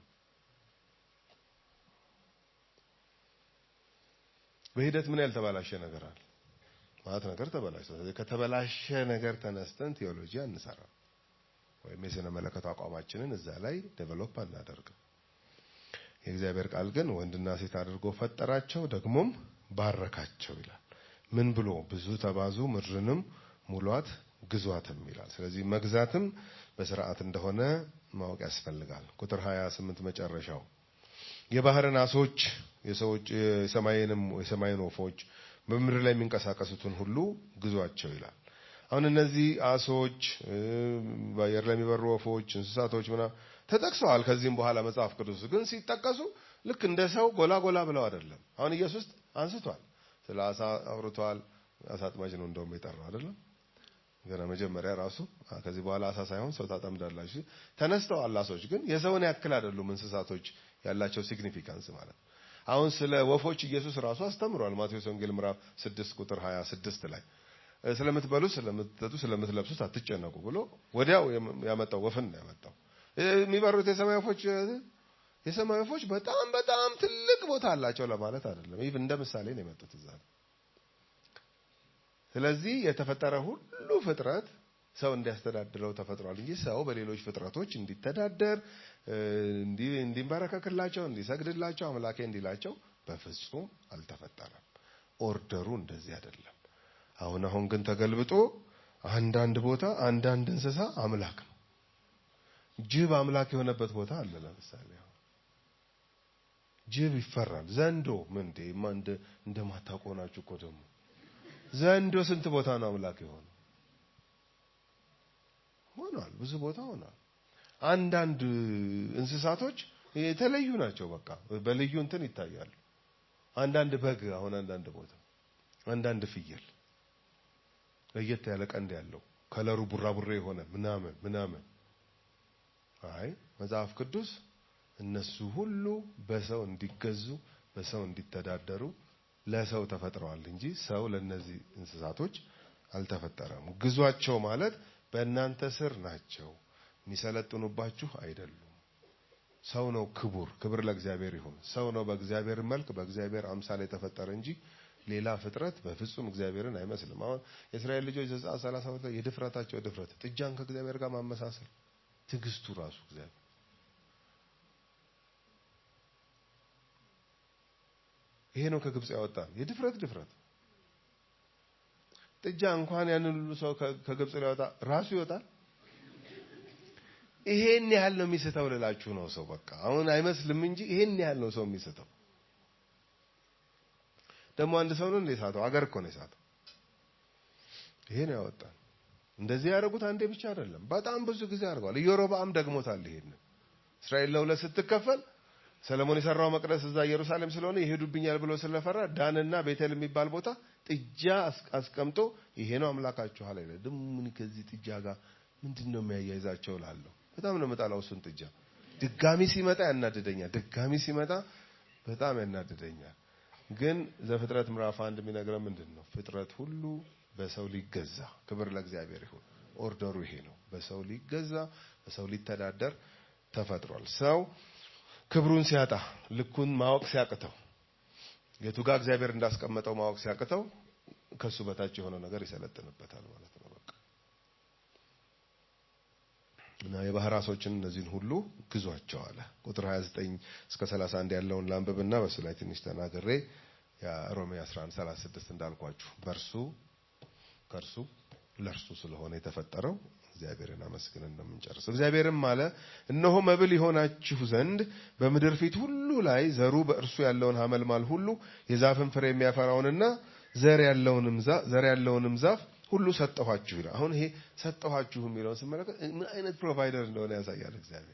S4: በሂደት ምን ያልተበላሸ ነገር አለ? ማለት ነገር ተበላሸ። ስለዚህ ከተበላሸ ነገር ተነስተን ቴዎሎጂ አንሰራም፣ ወይም የስነ መለኮት አቋማችንን እዛ ላይ ዴቨሎፕ አናደርግም። የእግዚአብሔር ቃል ግን ወንድና ሴት አድርጎ ፈጠራቸው፣ ደግሞም ባረካቸው ይላል። ምን ብሎ ብዙ ተባዙ፣ ምድርንም ሙሏት ግዟትም ይላል። ስለዚህ መግዛትም በስርዓት እንደሆነ ማወቅ ያስፈልጋል። ቁጥር 28 መጨረሻው የባህርን አሶች የሰዎች የሰማይንም የሰማይን ወፎች በምድር ላይ የሚንቀሳቀሱትን ሁሉ ግዟቸው ይላል። አሁን እነዚህ አሶች፣ በአየር ላይ የሚበሩ ወፎች፣ እንስሳቶች ምናምን ተጠቅሰዋል። ከዚህም በኋላ መጽሐፍ ቅዱስ ግን ሲጠቀሱ ልክ እንደ ሰው ጎላ ጎላ ብለው አይደለም። አሁን ኢየሱስ አንስቷል፣ ስለ አሳ አውርቷል። አሳ አጥማጅ ነው እንደውም የጠራው አይደለም ገና መጀመሪያ ራሱ ከዚህ በኋላ አሳ ሳይሆን ሰው ታጠምዳላችሁ ተነስተዋል። አሶች ግን የሰውን ያክል አይደሉም። እንስሳቶች ያላቸው ሲግኒፊካንስ ማለት ነው። አሁን ስለ ወፎች ኢየሱስ ራሱ አስተምሯል። ማቴዎስ ወንጌል ምዕራፍ 6 ቁጥር 26 ላይ ስለምትበሉት፣ ስለምትጠጡ፣ ስለምትለብሱት አትጨነቁ ብሎ ወዲያው ያመጣው ወፍን ነው ያመጣው። የሚበሩት የሰማይ ወፎች የሰማይ ወፎች በጣም በጣም ትልቅ ቦታ አላቸው ለማለት አይደለም። ይህ እንደ ምሳሌ ነው የመጡት እዛ ስለዚህ የተፈጠረ ሁሉ ፍጥረት ሰው እንዲያስተዳድረው ተፈጥሯል እንጂ ሰው በሌሎች ፍጥረቶች እንዲተዳደር እንዲንበረከክላቸው፣ እንዲሰግድላቸው፣ አምላኬ እንዲላቸው በፍጹም አልተፈጠረም። ኦርደሩ እንደዚህ አይደለም። አሁን አሁን ግን ተገልብጦ አንዳንድ ቦታ አንዳንድ እንስሳ አምላክ ነው። ጅብ አምላክ የሆነበት ቦታ አለ። ለምሳሌ ጅብ ይፈራል። ዘንዶ ምን እንደ እንደማታውቁ ናችሁ እኮ ደግሞ ዘንዶ ስንት ቦታ ነው አምላክ የሆነው? ሆኗል፣ ብዙ ቦታ ሆኗል። አንዳንድ እንስሳቶች የተለዩ ናቸው። በቃ በልዩ እንትን ይታያሉ። አንዳንድ በግ አሁን አንዳንድ ቦታ አንዳንድ ፍየል ለየት ያለ ቀንድ ያለው ከለሩ ቡራቡሬ የሆነ ምናምን ምናምን። አይ መጽሐፍ ቅዱስ እነሱ ሁሉ በሰው እንዲገዙ በሰው እንዲተዳደሩ ለሰው ተፈጥረዋል እንጂ ሰው ለነዚህ እንስሳቶች አልተፈጠረም። ግዟቸው ማለት በእናንተ ስር ናቸው፣ የሚሰለጥኑባችሁ አይደሉም። ሰው ነው ክቡር፣ ክብር ለእግዚአብሔር ይሁን። ሰው ነው በእግዚአብሔር መልክ በእግዚአብሔር አምሳል የተፈጠረ እንጂ ሌላ ፍጥረት በፍጹም እግዚአብሔርን አይመስልም። አሁን የእስራኤል ልጆች ዘጸአት 32 ላይ የድፍረታቸው ድፍረት ጥጃን ከእግዚአብሔር ጋር ማመሳሰል፣ ትዕግስቱ ራሱ እግዚአብሔር ይሄ ነው ከግብጽ ያወጣን የድፍረት ድፍረት። ጥጃ እንኳን ያንን ሁሉ ሰው ከግብጽ ሊያወጣ ራሱ ይወጣል። ይሄን ያህል ነው የሚስተው ልላችሁ ነው። ሰው በቃ አሁን አይመስልም እንጂ ይሄን ያህል ነው ሰው የሚስተው። ደግሞ አንድ ሰው ነው እንደ ሳተው አገር እኮ ነው የሳተው። ይሄ ነው ያወጣን። እንደዚህ ያደረጉት አንዴ ብቻ አይደለም፣ በጣም ብዙ ጊዜ አድርገዋል። ኢዮሮብዓም ደግሞታል። ይሄን እስራኤል ለሁለት ስትከፈል ሰለሞን የሰራው መቅደስ እዛ ኢየሩሳሌም ስለሆነ ይሄዱብኛል ብሎ ስለፈራ ዳንና ቤቴል የሚባል ቦታ ጥጃ አስቀምጦ ይሄ ነው አምላካችሁ አለ። ደግሞ ምን ከዚህ ጥጃ ጋር ምንድን ነው የሚያያይዛቸው ላለሁ በጣም ነው የምጣላው እሱን ጥጃ። ድጋሚ ሲመጣ ያናድደኛል። ድጋሚ ሲመጣ በጣም ያናድደኛል። ግን ዘፍጥረት ምዕራፍ አንድ የሚነግረው ምንድን ነው? ፍጥረት ሁሉ በሰው ሊገዛ ክብር ለእግዚአብሔር ይሁን። ኦርደሩ ይሄ ነው። በሰው ሊገዛ በሰው ሊተዳደር ተፈጥሯል። ሰው ክብሩን ሲያጣ ልኩን ማወቅ ሲያቅተው የቱ ጋር እግዚአብሔር እንዳስቀመጠው ማወቅ ሲያቅተው ከሱ በታች የሆነ ነገር ይሰለጥንበታል ማለት ነው። በቃ እና የባህር ዓሦችን እነዚህን ሁሉ ግዟቸው አለ። ቁጥር 29 እስከ 31 ያለውን ላንብብና በሱ ላይ ትንሽ ተናግሬ የሮሜ 11 36 እንዳልኳችሁ በእርሱ ከእርሱ ለእርሱ ስለሆነ የተፈጠረው እግዚአብሔርን አመስግነን ነው የምንጨርሰው። እግዚአብሔርም አለ እነሆ መብል ይሆናችሁ ዘንድ በምድር ፊት ሁሉ ላይ ዘሩ በእርሱ ያለውን ሐመልማል ሁሉ የዛፍን ፍሬ የሚያፈራውንና ዘር ያለውንም ዛፍ ዘር ያለውንም ዛፍ ሁሉ ሰጠኋችሁ ይላል። አሁን ይሄ ሰጠኋችሁ የሚለውን ስመለከት ምን አይነት ፕሮቫይደር እንደሆነ ያሳያል። እግዚአብሔር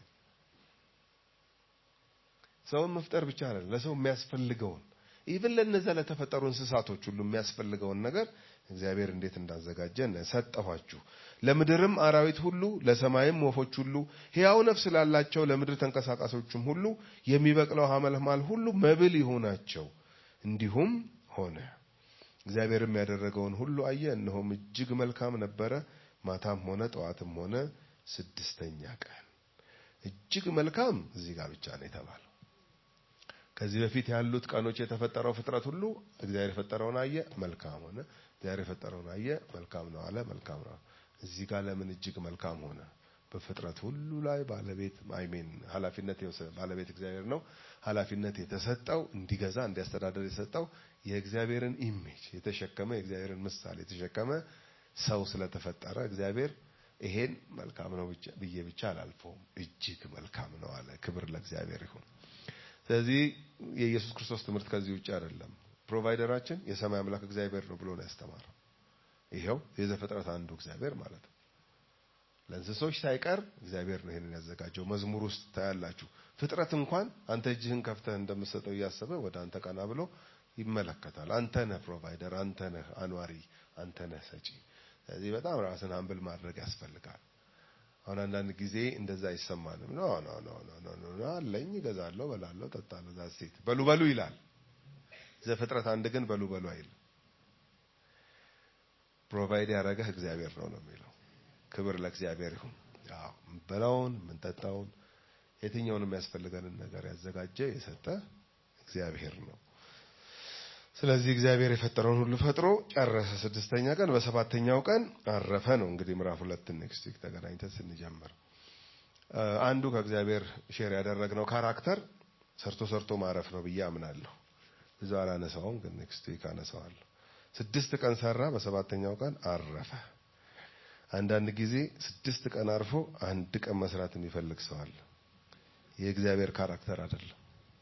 S4: ሰውን መፍጠር ብቻ አይደለም፣ ለሰው የሚያስፈልገውን ኢቭን ለነዛ ለተፈጠሩ እንስሳቶች ሁሉ የሚያስፈልገውን ነገር እግዚአብሔር እንዴት እንዳዘጋጀ ሰጠኋችሁ። ለምድርም አራዊት ሁሉ ለሰማይም ወፎች ሁሉ ሕያው ነፍስ ላላቸው ለምድር ተንቀሳቃሾችም ሁሉ የሚበቅለው ሐመልማል ሁሉ መብል ይሆናቸው። እንዲሁም ሆነ። እግዚአብሔርም ያደረገውን ሁሉ አየ፣ እነሆም እጅግ መልካም ነበረ። ማታም ሆነ ጠዋትም ሆነ ስድስተኛ ቀን። እጅግ መልካም እዚህ ጋር ብቻ ነው የተባለው። ከዚህ በፊት ያሉት ቀኖች የተፈጠረው ፍጥረት ሁሉ እግዚአብሔር የፈጠረውን አየ፣ መልካም ሆነ። እግዚአብሔር የፈጠረውን አየ፣ መልካም ነው አለ፣ መልካም ነው። እዚህ ጋር ለምን እጅግ መልካም ሆነ? በፍጥረት ሁሉ ላይ ባለቤት አይሜን ኃላፊነት ባለቤት እግዚአብሔር ነው። ኃላፊነት የተሰጠው እንዲገዛ እንዲያስተዳደር የተሰጠው የእግዚአብሔርን ኢሜጅ የተሸከመ የእግዚአብሔርን ምሳሌ የተሸከመ ሰው ስለተፈጠረ እግዚአብሔር ይሄን መልካም ነው ብዬ ብቻ አላልፈውም፣ እጅግ መልካም ነው አለ። ክብር ለእግዚአብሔር ይሁን። ስለዚህ የኢየሱስ ክርስቶስ ትምህርት ከዚህ ውጭ አይደለም። ፕሮቫይደራችን የሰማይ አምላክ እግዚአብሔር ነው ብሎ ነው ያስተማረው። ይሄው የዘፍጥረት አንዱ እግዚአብሔር ማለት ነው። ለእንስሶች ሳይቀር እግዚአብሔር ነው ይሄንን ያዘጋጀው። መዝሙር ውስጥ ታያላችሁ። ፍጥረት እንኳን አንተ እጅህን ከፍተህ እንደምትሰጠው እያሰበ ወደ አንተ ቀና ብሎ ይመለከታል። አንተ ነህ ፕሮቫይደር፣ አንተ ነህ አኗሪ፣ አንተ ነህ ሰጪ። ስለዚህ በጣም ራስን አምብል ማድረግ ያስፈልጋል። አሁን አንዳንድ ጊዜ እንደዛ አይሰማንም። ኖ ኖ ኖ ኖ ኖ ኖ አለኝ፣ እገዛለሁ፣ በላለሁ፣ ጠጣለሁ፣ ዛሴት በሉ በሉ ይላል። ዘፍጥረት አንድ ግን በሉ በሉ አይልም። ፕሮቫይድ ያደረገህ እግዚአብሔር ነው ነው የሚለው። ክብር ለእግዚአብሔር ይሁን። አዎ የምንበላውን የምንጠጣውን የትኛውንም የሚያስፈልገንን ነገር ያዘጋጀ የሰጠ እግዚአብሔር ነው። ስለዚህ እግዚአብሔር የፈጠረውን ሁሉ ፈጥሮ ጨረሰ። ስድስተኛ ቀን በሰባተኛው ቀን አረፈ ነው። እንግዲህ ምዕራፍ ሁለት ኔክስት ዊክ ተገናኝተን ስንጀምር አንዱ ከእግዚአብሔር ሼር ያደረግነው ካራክተር ሰርቶ ሰርቶ ማረፍ ነው ብዬ አምናለሁ። ብዙ አላነሳውም፣ ግን ኔክስት ዊክ አነሳዋለሁ። ስድስት ቀን ሰራ፣ በሰባተኛው ቀን አረፈ። አንዳንድ ጊዜ ስድስት ቀን አርፎ አንድ ቀን መስራት የሚፈልግ ሰው አለ። የእግዚአብሔር ካራክተር አይደለም።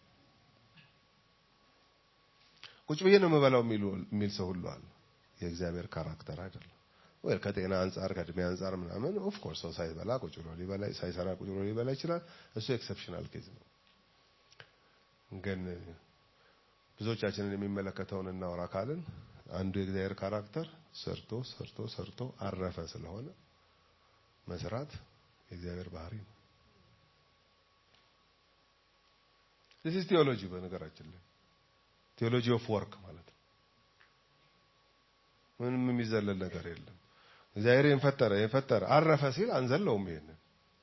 S4: ቁጭ ብዬ ነው የምበላው የሚል ሰው ሁሉ አለ። የእግዚአብሔር ካራክተር አይደለም። ወይ ከጤና አንጻር ከእድሜ አንጻር ምናምን ኦፍ ኮርስ ሰው ሳይበላ ቁጭ ብሎ ሊበላ ሳይሰራ ቁጭ ብሎ ሊበላ ይችላል። እሱ ኤክሰፕሽናል ኬዝ ነው። ግን ብዙዎቻችንን የሚመለከተውን እናወራ ካልን አንዱ የእግዚአብሔር ካራክተር ሰርቶ ሰርቶ ሰርቶ አረፈ ስለሆነ መስራት የእግዚአብሔር ባህሪ ነው። ዲስ ኢዝ ቴዎሎጂ በነገራችን ላይ ቴዎሎጂ ኦፍ ወርክ ማለት ነው። ምንም የሚዘለል ነገር የለም። እግዚአብሔር ይህን ፈጠረ ይህን ፈጠረ አረፈ ሲል አንዘለውም። ይሄንን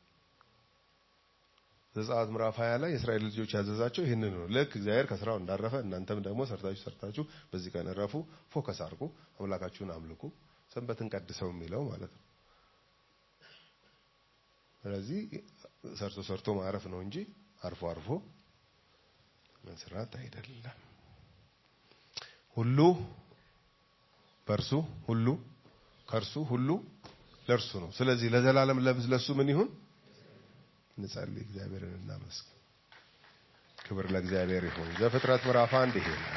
S4: ዘጸአት ምዕራፍ 20 ላይ የእስራኤል ልጆች ያዘዛቸው ይህንን ነው። ልክ እግዚአብሔር ከስራው እንዳረፈ እናንተም ደግሞ ሰርታችሁ ሰርታችሁ በዚህ ቀን እረፉ፣ ፎከስ አድርጉ፣ አምላካችሁን አምልኩ፣ ሰንበትን ቀድሰው የሚለው ማለት ነው። ስለዚህ ሰርቶ ሰርቶ ማረፍ ነው እንጂ አርፎ አርፎ መስራት አይደለም። ሁሉ በእርሱ ሁሉ ከእርሱ ሁሉ ለእርሱ ነው። ስለዚህ ለዘላለም ለሱ ምን ይሁን? እንጸልይ፣ እግዚአብሔርን እናመስግን። ክብር ለእግዚአብሔር ይሁን። ዘፍጥረት ምዕራፍ አንድ ይሄ ነው።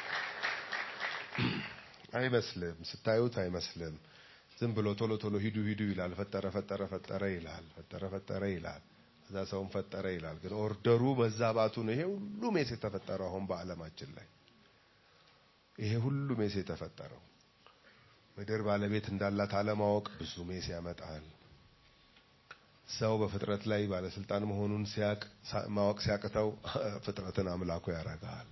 S4: አይመስልም፣ ስታዩት አይመስልም። ዝም ብሎ ቶሎ ቶሎ ሂዱ ሂዱ ይላል። ፈጠረ ፈጠረ ፈጠረ ይላል። ፈጠረ ፈጠረ ይላል። ከዛ ሰውን ፈጠረ ይላል። ግን ኦርደሩ መዛባቱ ነው። ይሄ ሁሉ ሜስ የተፈጠረው አሁን በዓለማችን ላይ ይሄ ሁሉ ሜስ የተፈጠረው ምድር ባለቤት እንዳላት አለማወቅ ብዙ ሜስ ያመጣል። ሰው በፍጥረት ላይ ባለስልጣን መሆኑን ሲያቅ ማወቅ ሲያቅተው ፍጥረትን አምላኩ ያደርጋል።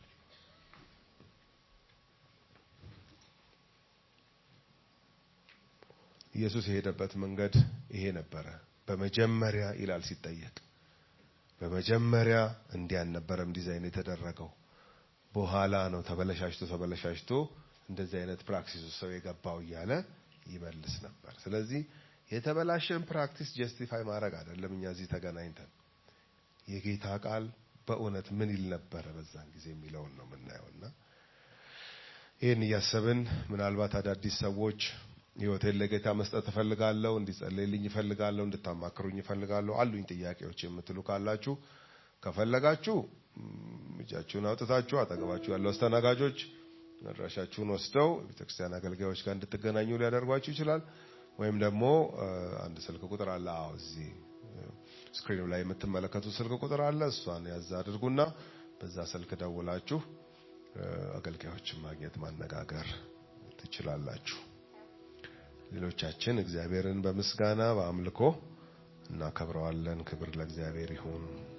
S4: ኢየሱስ የሄደበት መንገድ ይሄ ነበረ። በመጀመሪያ ይላል ሲጠየቅ፣ በመጀመሪያ እንዲህ አልነበረም ዲዛይን የተደረገው በኋላ ነው ተበለሻሽቶ ተበለሻሽቶ እንደዚህ አይነት ፕራክቲስ ሰው የገባው እያለ ይመልስ ነበር። ስለዚህ የተበላሸን ፕራክቲስ ጀስቲፋይ ማድረግ አይደለም። እኛ እዚህ ተገናኝተን የጌታ ቃል በእውነት ምን ይል ነበረ በዛን ጊዜ የሚለውን ነው የምናየውና ይህን እያሰብን ምናልባት አዳዲስ ሰዎች ህይወቴን ለጌታ መስጠት እፈልጋለሁ፣ እንዲጸለይልኝ እፈልጋለሁ፣ እንድታማክሩኝ እፈልጋለሁ፣ አሉኝ ጥያቄዎች የምትሉ ካላችሁ ከፈለጋችሁ እጃችሁን አውጥታችሁ አጠገባችሁ ያለው አስተናጋጆች አድራሻችሁን ወስደው ቤተክርስቲያን አገልጋዮች ጋር እንድትገናኙ ሊያደርጓችሁ ይችላል። ወይም ደግሞ አንድ ስልክ ቁጥር አለ። አዎ እዚህ ስክሪኑ ላይ የምትመለከቱት ስልክ ቁጥር አለ። እሷን ያዝ አድርጉና በዛ ስልክ ደውላችሁ አገልጋዮችን ማግኘት ማነጋገር ትችላላችሁ። ሌሎቻችን እግዚአብሔርን በምስጋና በአምልኮ እናከብረዋለን። ክብር ለእግዚአብሔር ይሁን።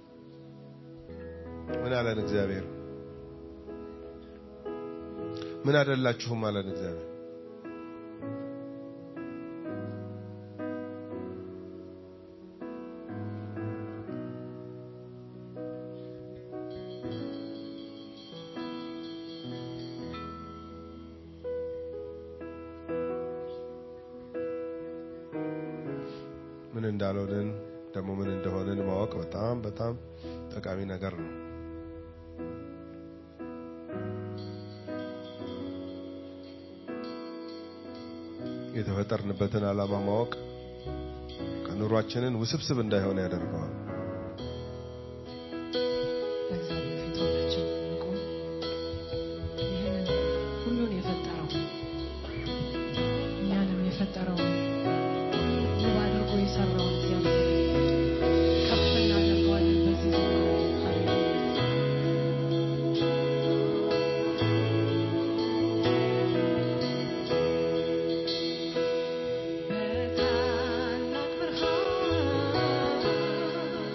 S4: ምን አለን እግዚአብሔር? ምን አደላችሁም አለን እግዚአብሔር። ምን እንዳልሆንን ደግሞ ምን እንደሆንን ማወቅ በጣም በጣም ጠቃሚ ነገር ነው። የተፈጠርንበትን ዓላማ ማወቅ ከኑሯችንን ውስብስብ እንዳይሆን ያደርገዋል።
S5: በእግዚአብሔር ፊት ሁላችን እንቆም። ይህንን ሁሉን የፈጠረው እኛንም የፈጠረው ውብ አድርጎ የሰራውን እግዚአብሔር ከፍ እናደርገዋለን በዚህ ዘመን። ሃሌሉያ። በታላቅ ብርሃን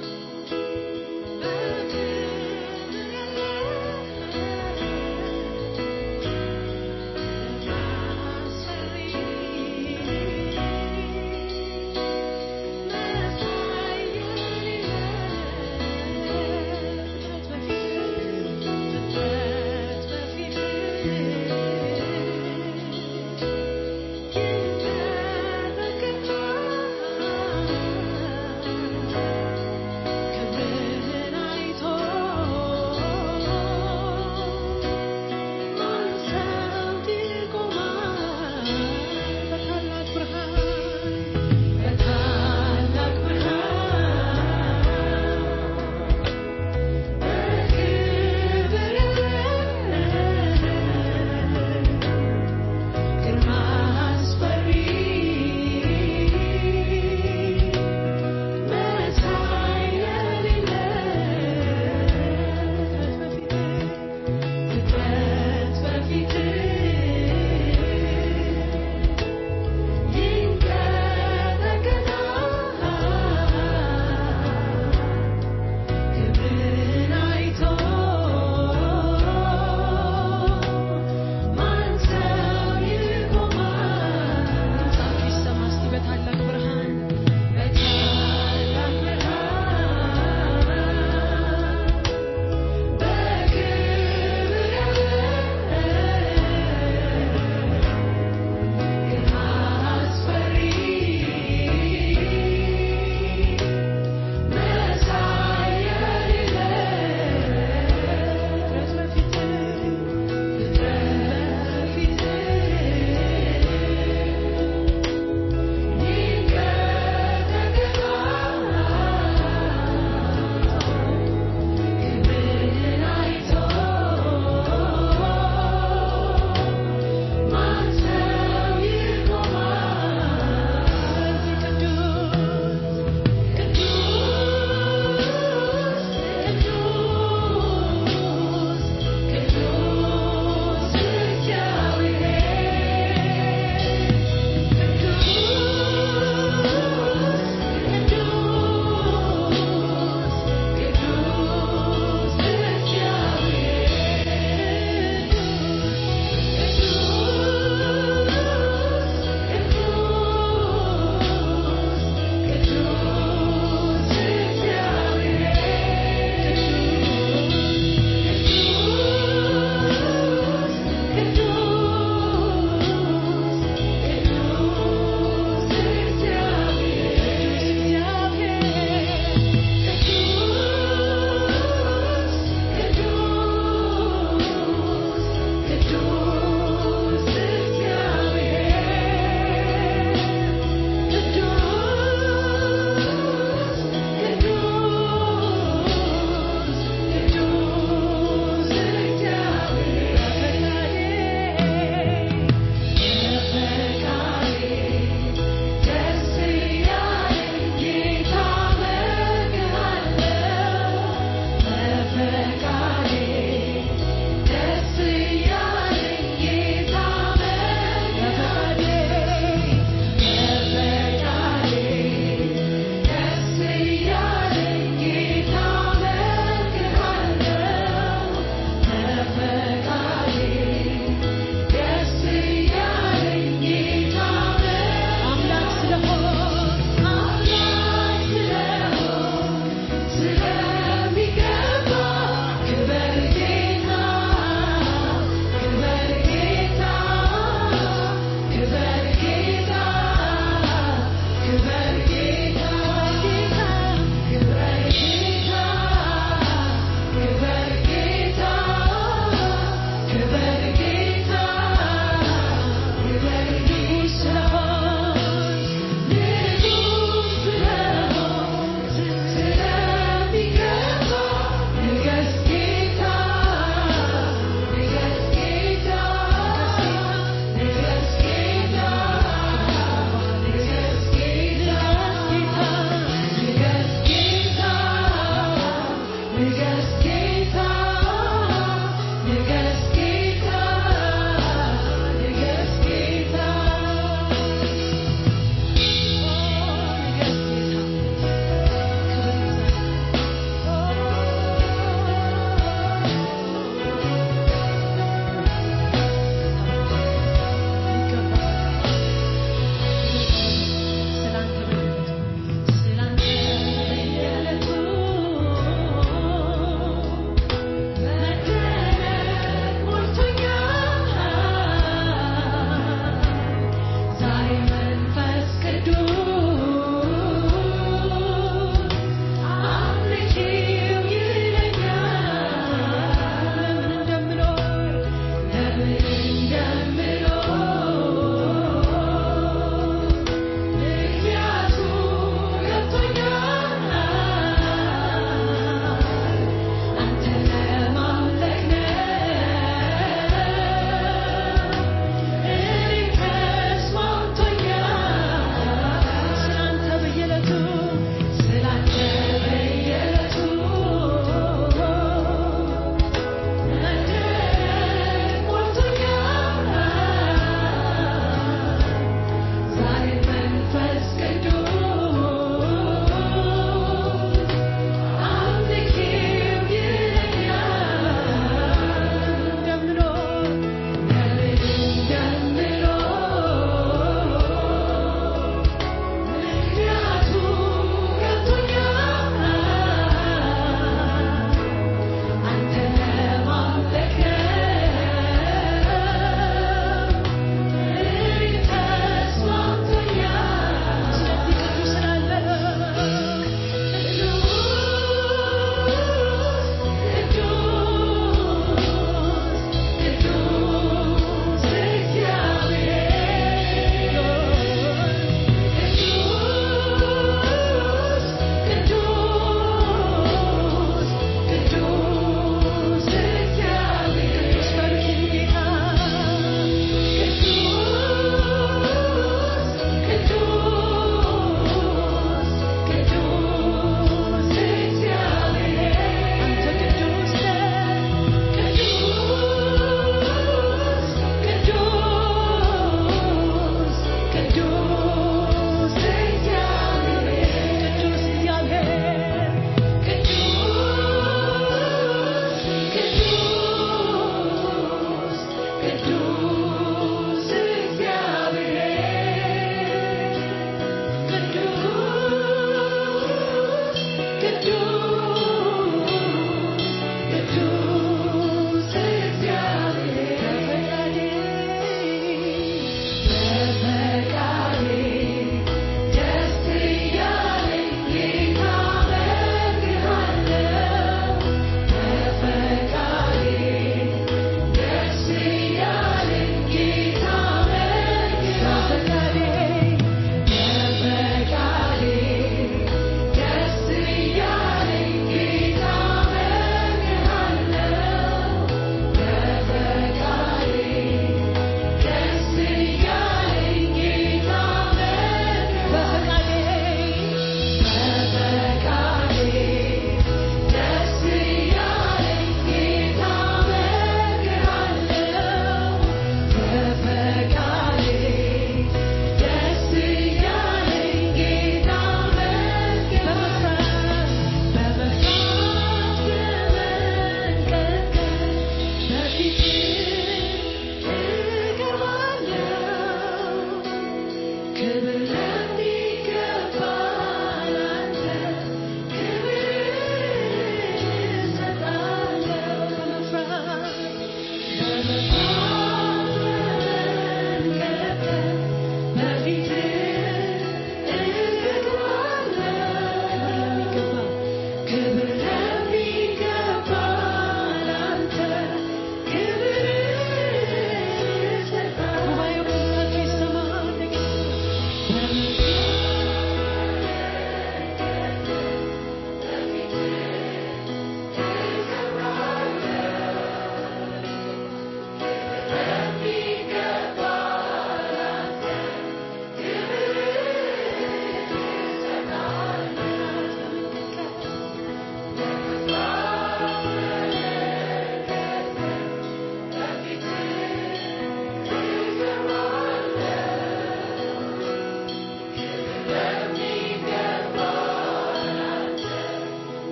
S3: Thank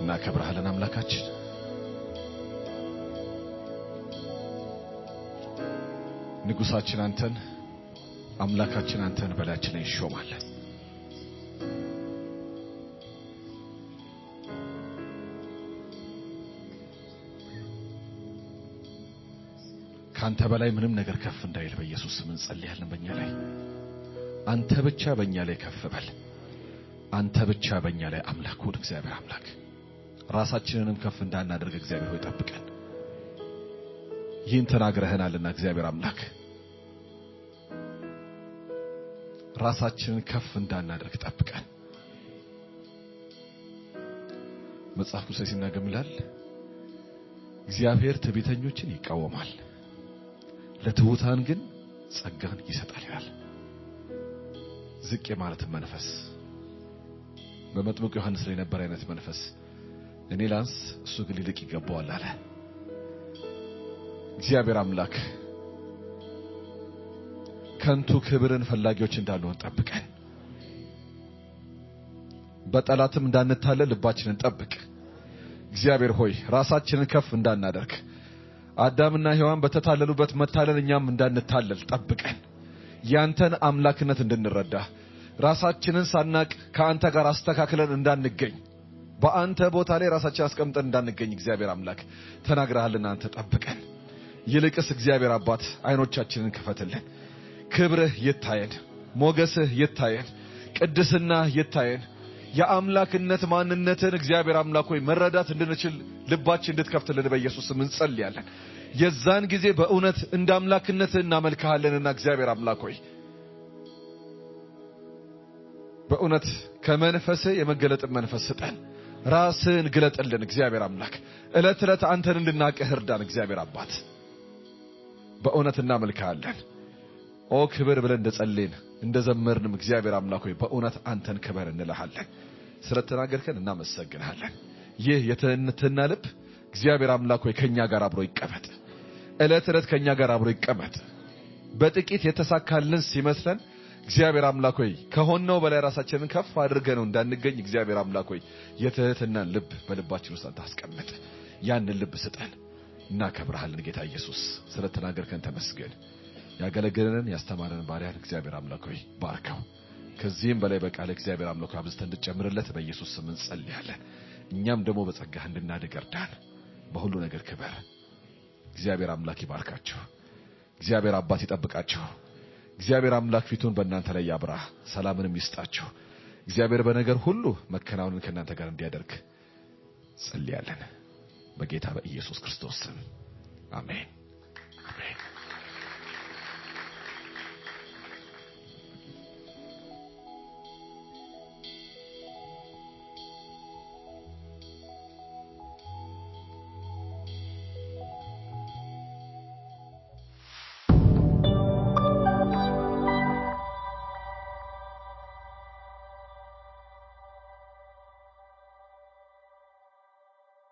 S1: እናከብርሃለን አምላካችን። ንጉሳችን አንተን አምላካችን አንተን በላያችን ላይ እንሾማለን። ከአንተ በላይ ምንም ነገር ከፍ እንዳይል በኢየሱስ ስም እንጸልያለን። በእኛ ላይ አንተ ብቻ በእኛ ላይ ከፍ በል። አንተ ብቻ በእኛ ላይ አምላክ ሁን። እግዚአብሔር አምላክ ራሳችንንም ከፍ እንዳናደርግ እግዚአብሔር ሆይ ጠብቀን። ይህን ተናግረህናልና እግዚአብሔር አምላክ ራሳችንን ከፍ እንዳናደርግ ጠብቀን። መጽሐፍ ቅዱስ ላይ ሲናገር ምን ይላል? እግዚአብሔር ትዕቢተኞችን ይቃወማል፣ ለትሑታን ግን ጸጋን ይሰጣል ይላል። ዝቅ የማለትን መንፈስ በመጥምቁ ዮሐንስ ላይ የነበረ አይነት መንፈስ እኔ ላንስ እሱ ግን ሊልቅ ይገባዋል አለ። እግዚአብሔር አምላክ ከንቱ ክብርን ፈላጊዎች እንዳንሆን ጠብቀን፣ በጠላትም እንዳንታለል ልባችንን ጠብቅ። እግዚአብሔር ሆይ ራሳችንን ከፍ እንዳናደርግ አዳምና ሔዋን በተታለሉበት መታለል እኛም እንዳንታለል ጠብቀን፣ ያንተን አምላክነት እንድንረዳ ራሳችንን ሳናቅ ከአንተ ጋር አስተካክለን እንዳንገኝ በአንተ ቦታ ላይ ራሳችን አስቀምጠን እንዳንገኝ እግዚአብሔር አምላክ ተናግረሃልና አንተ ጠብቀን። ይልቅስ እግዚአብሔር አባት አይኖቻችንን ክፈትልን። ክብርህ ይታየን፣ ሞገስህ ይታየን፣ ቅድስና ይታየን። የአምላክነት ማንነትን እግዚአብሔር አምላክ ሆይ መረዳት እንድንችል ልባችን እንድትከፍትልን በኢየሱስ ስም እንጸልያለን። የዛን ጊዜ በእውነት እንደ አምላክነትህ እናመልክሃለንና እግዚአብሔር አምላክ ሆይ በእውነት ከመንፈስህ የመገለጥን መንፈስ ስጠን። ራስህን ግለጥልን እግዚአብሔር አምላክ። ዕለት ዕለት አንተን እንድናቅህ እርዳን እግዚአብሔር አባት። በእውነት እናመልክሃለን። ኦ ክብር ብለን እንደጸለይን እንደዘመርንም እግዚአብሔር አምላክ ሆይ በእውነት አንተን ክበር እንልሃለን። ስለተናገርከን እናመሰግንሃለን። ይህ የትህትና ልብ እግዚአብሔር አምላክ ሆይ ከኛ ጋር አብሮ ይቀመጥ። ዕለት ዕለት ከኛ ጋር አብሮ ይቀመጥ። በጥቂት የተሳካልን ሲመስለን እግዚአብሔር አምላክ ሆይ ከሆነው በላይ ራሳችንን ከፍ አድርገ ነው እንዳንገኝ እግዚአብሔር አምላክ ሆይ የትህትናን ልብ በልባችን ውስጥ አንተ አስቀምጥ። ያንን ልብ ስጠን። እናከብርሃለን ጌታ ኢየሱስ ስለተናገርከን ተመስገን። ያገለገለንን ያስተማረንን ባሪያን እግዚአብሔር አምላክ ሆይ ባርከው። ከዚህም በላይ በቃል እግዚአብሔር አምላክ ሆይ አብዝተህ እንድጨምርለት በኢየሱስ ስም እንጸልያለን። እኛም ደግሞ በጸጋህ እንድናድግ እርዳን። በሁሉ ነገር ክበር። እግዚአብሔር አምላክ ይባርካችሁ። እግዚአብሔር አባት ይጠብቃችሁ። እግዚአብሔር አምላክ ፊቱን በእናንተ ላይ ያብራ፣ ሰላምንም ይስጣችሁ። እግዚአብሔር በነገር ሁሉ መከናወንን ከእናንተ ጋር እንዲያደርግ ጸልያለን። በጌታ በኢየሱስ ክርስቶስ ስም አሜን።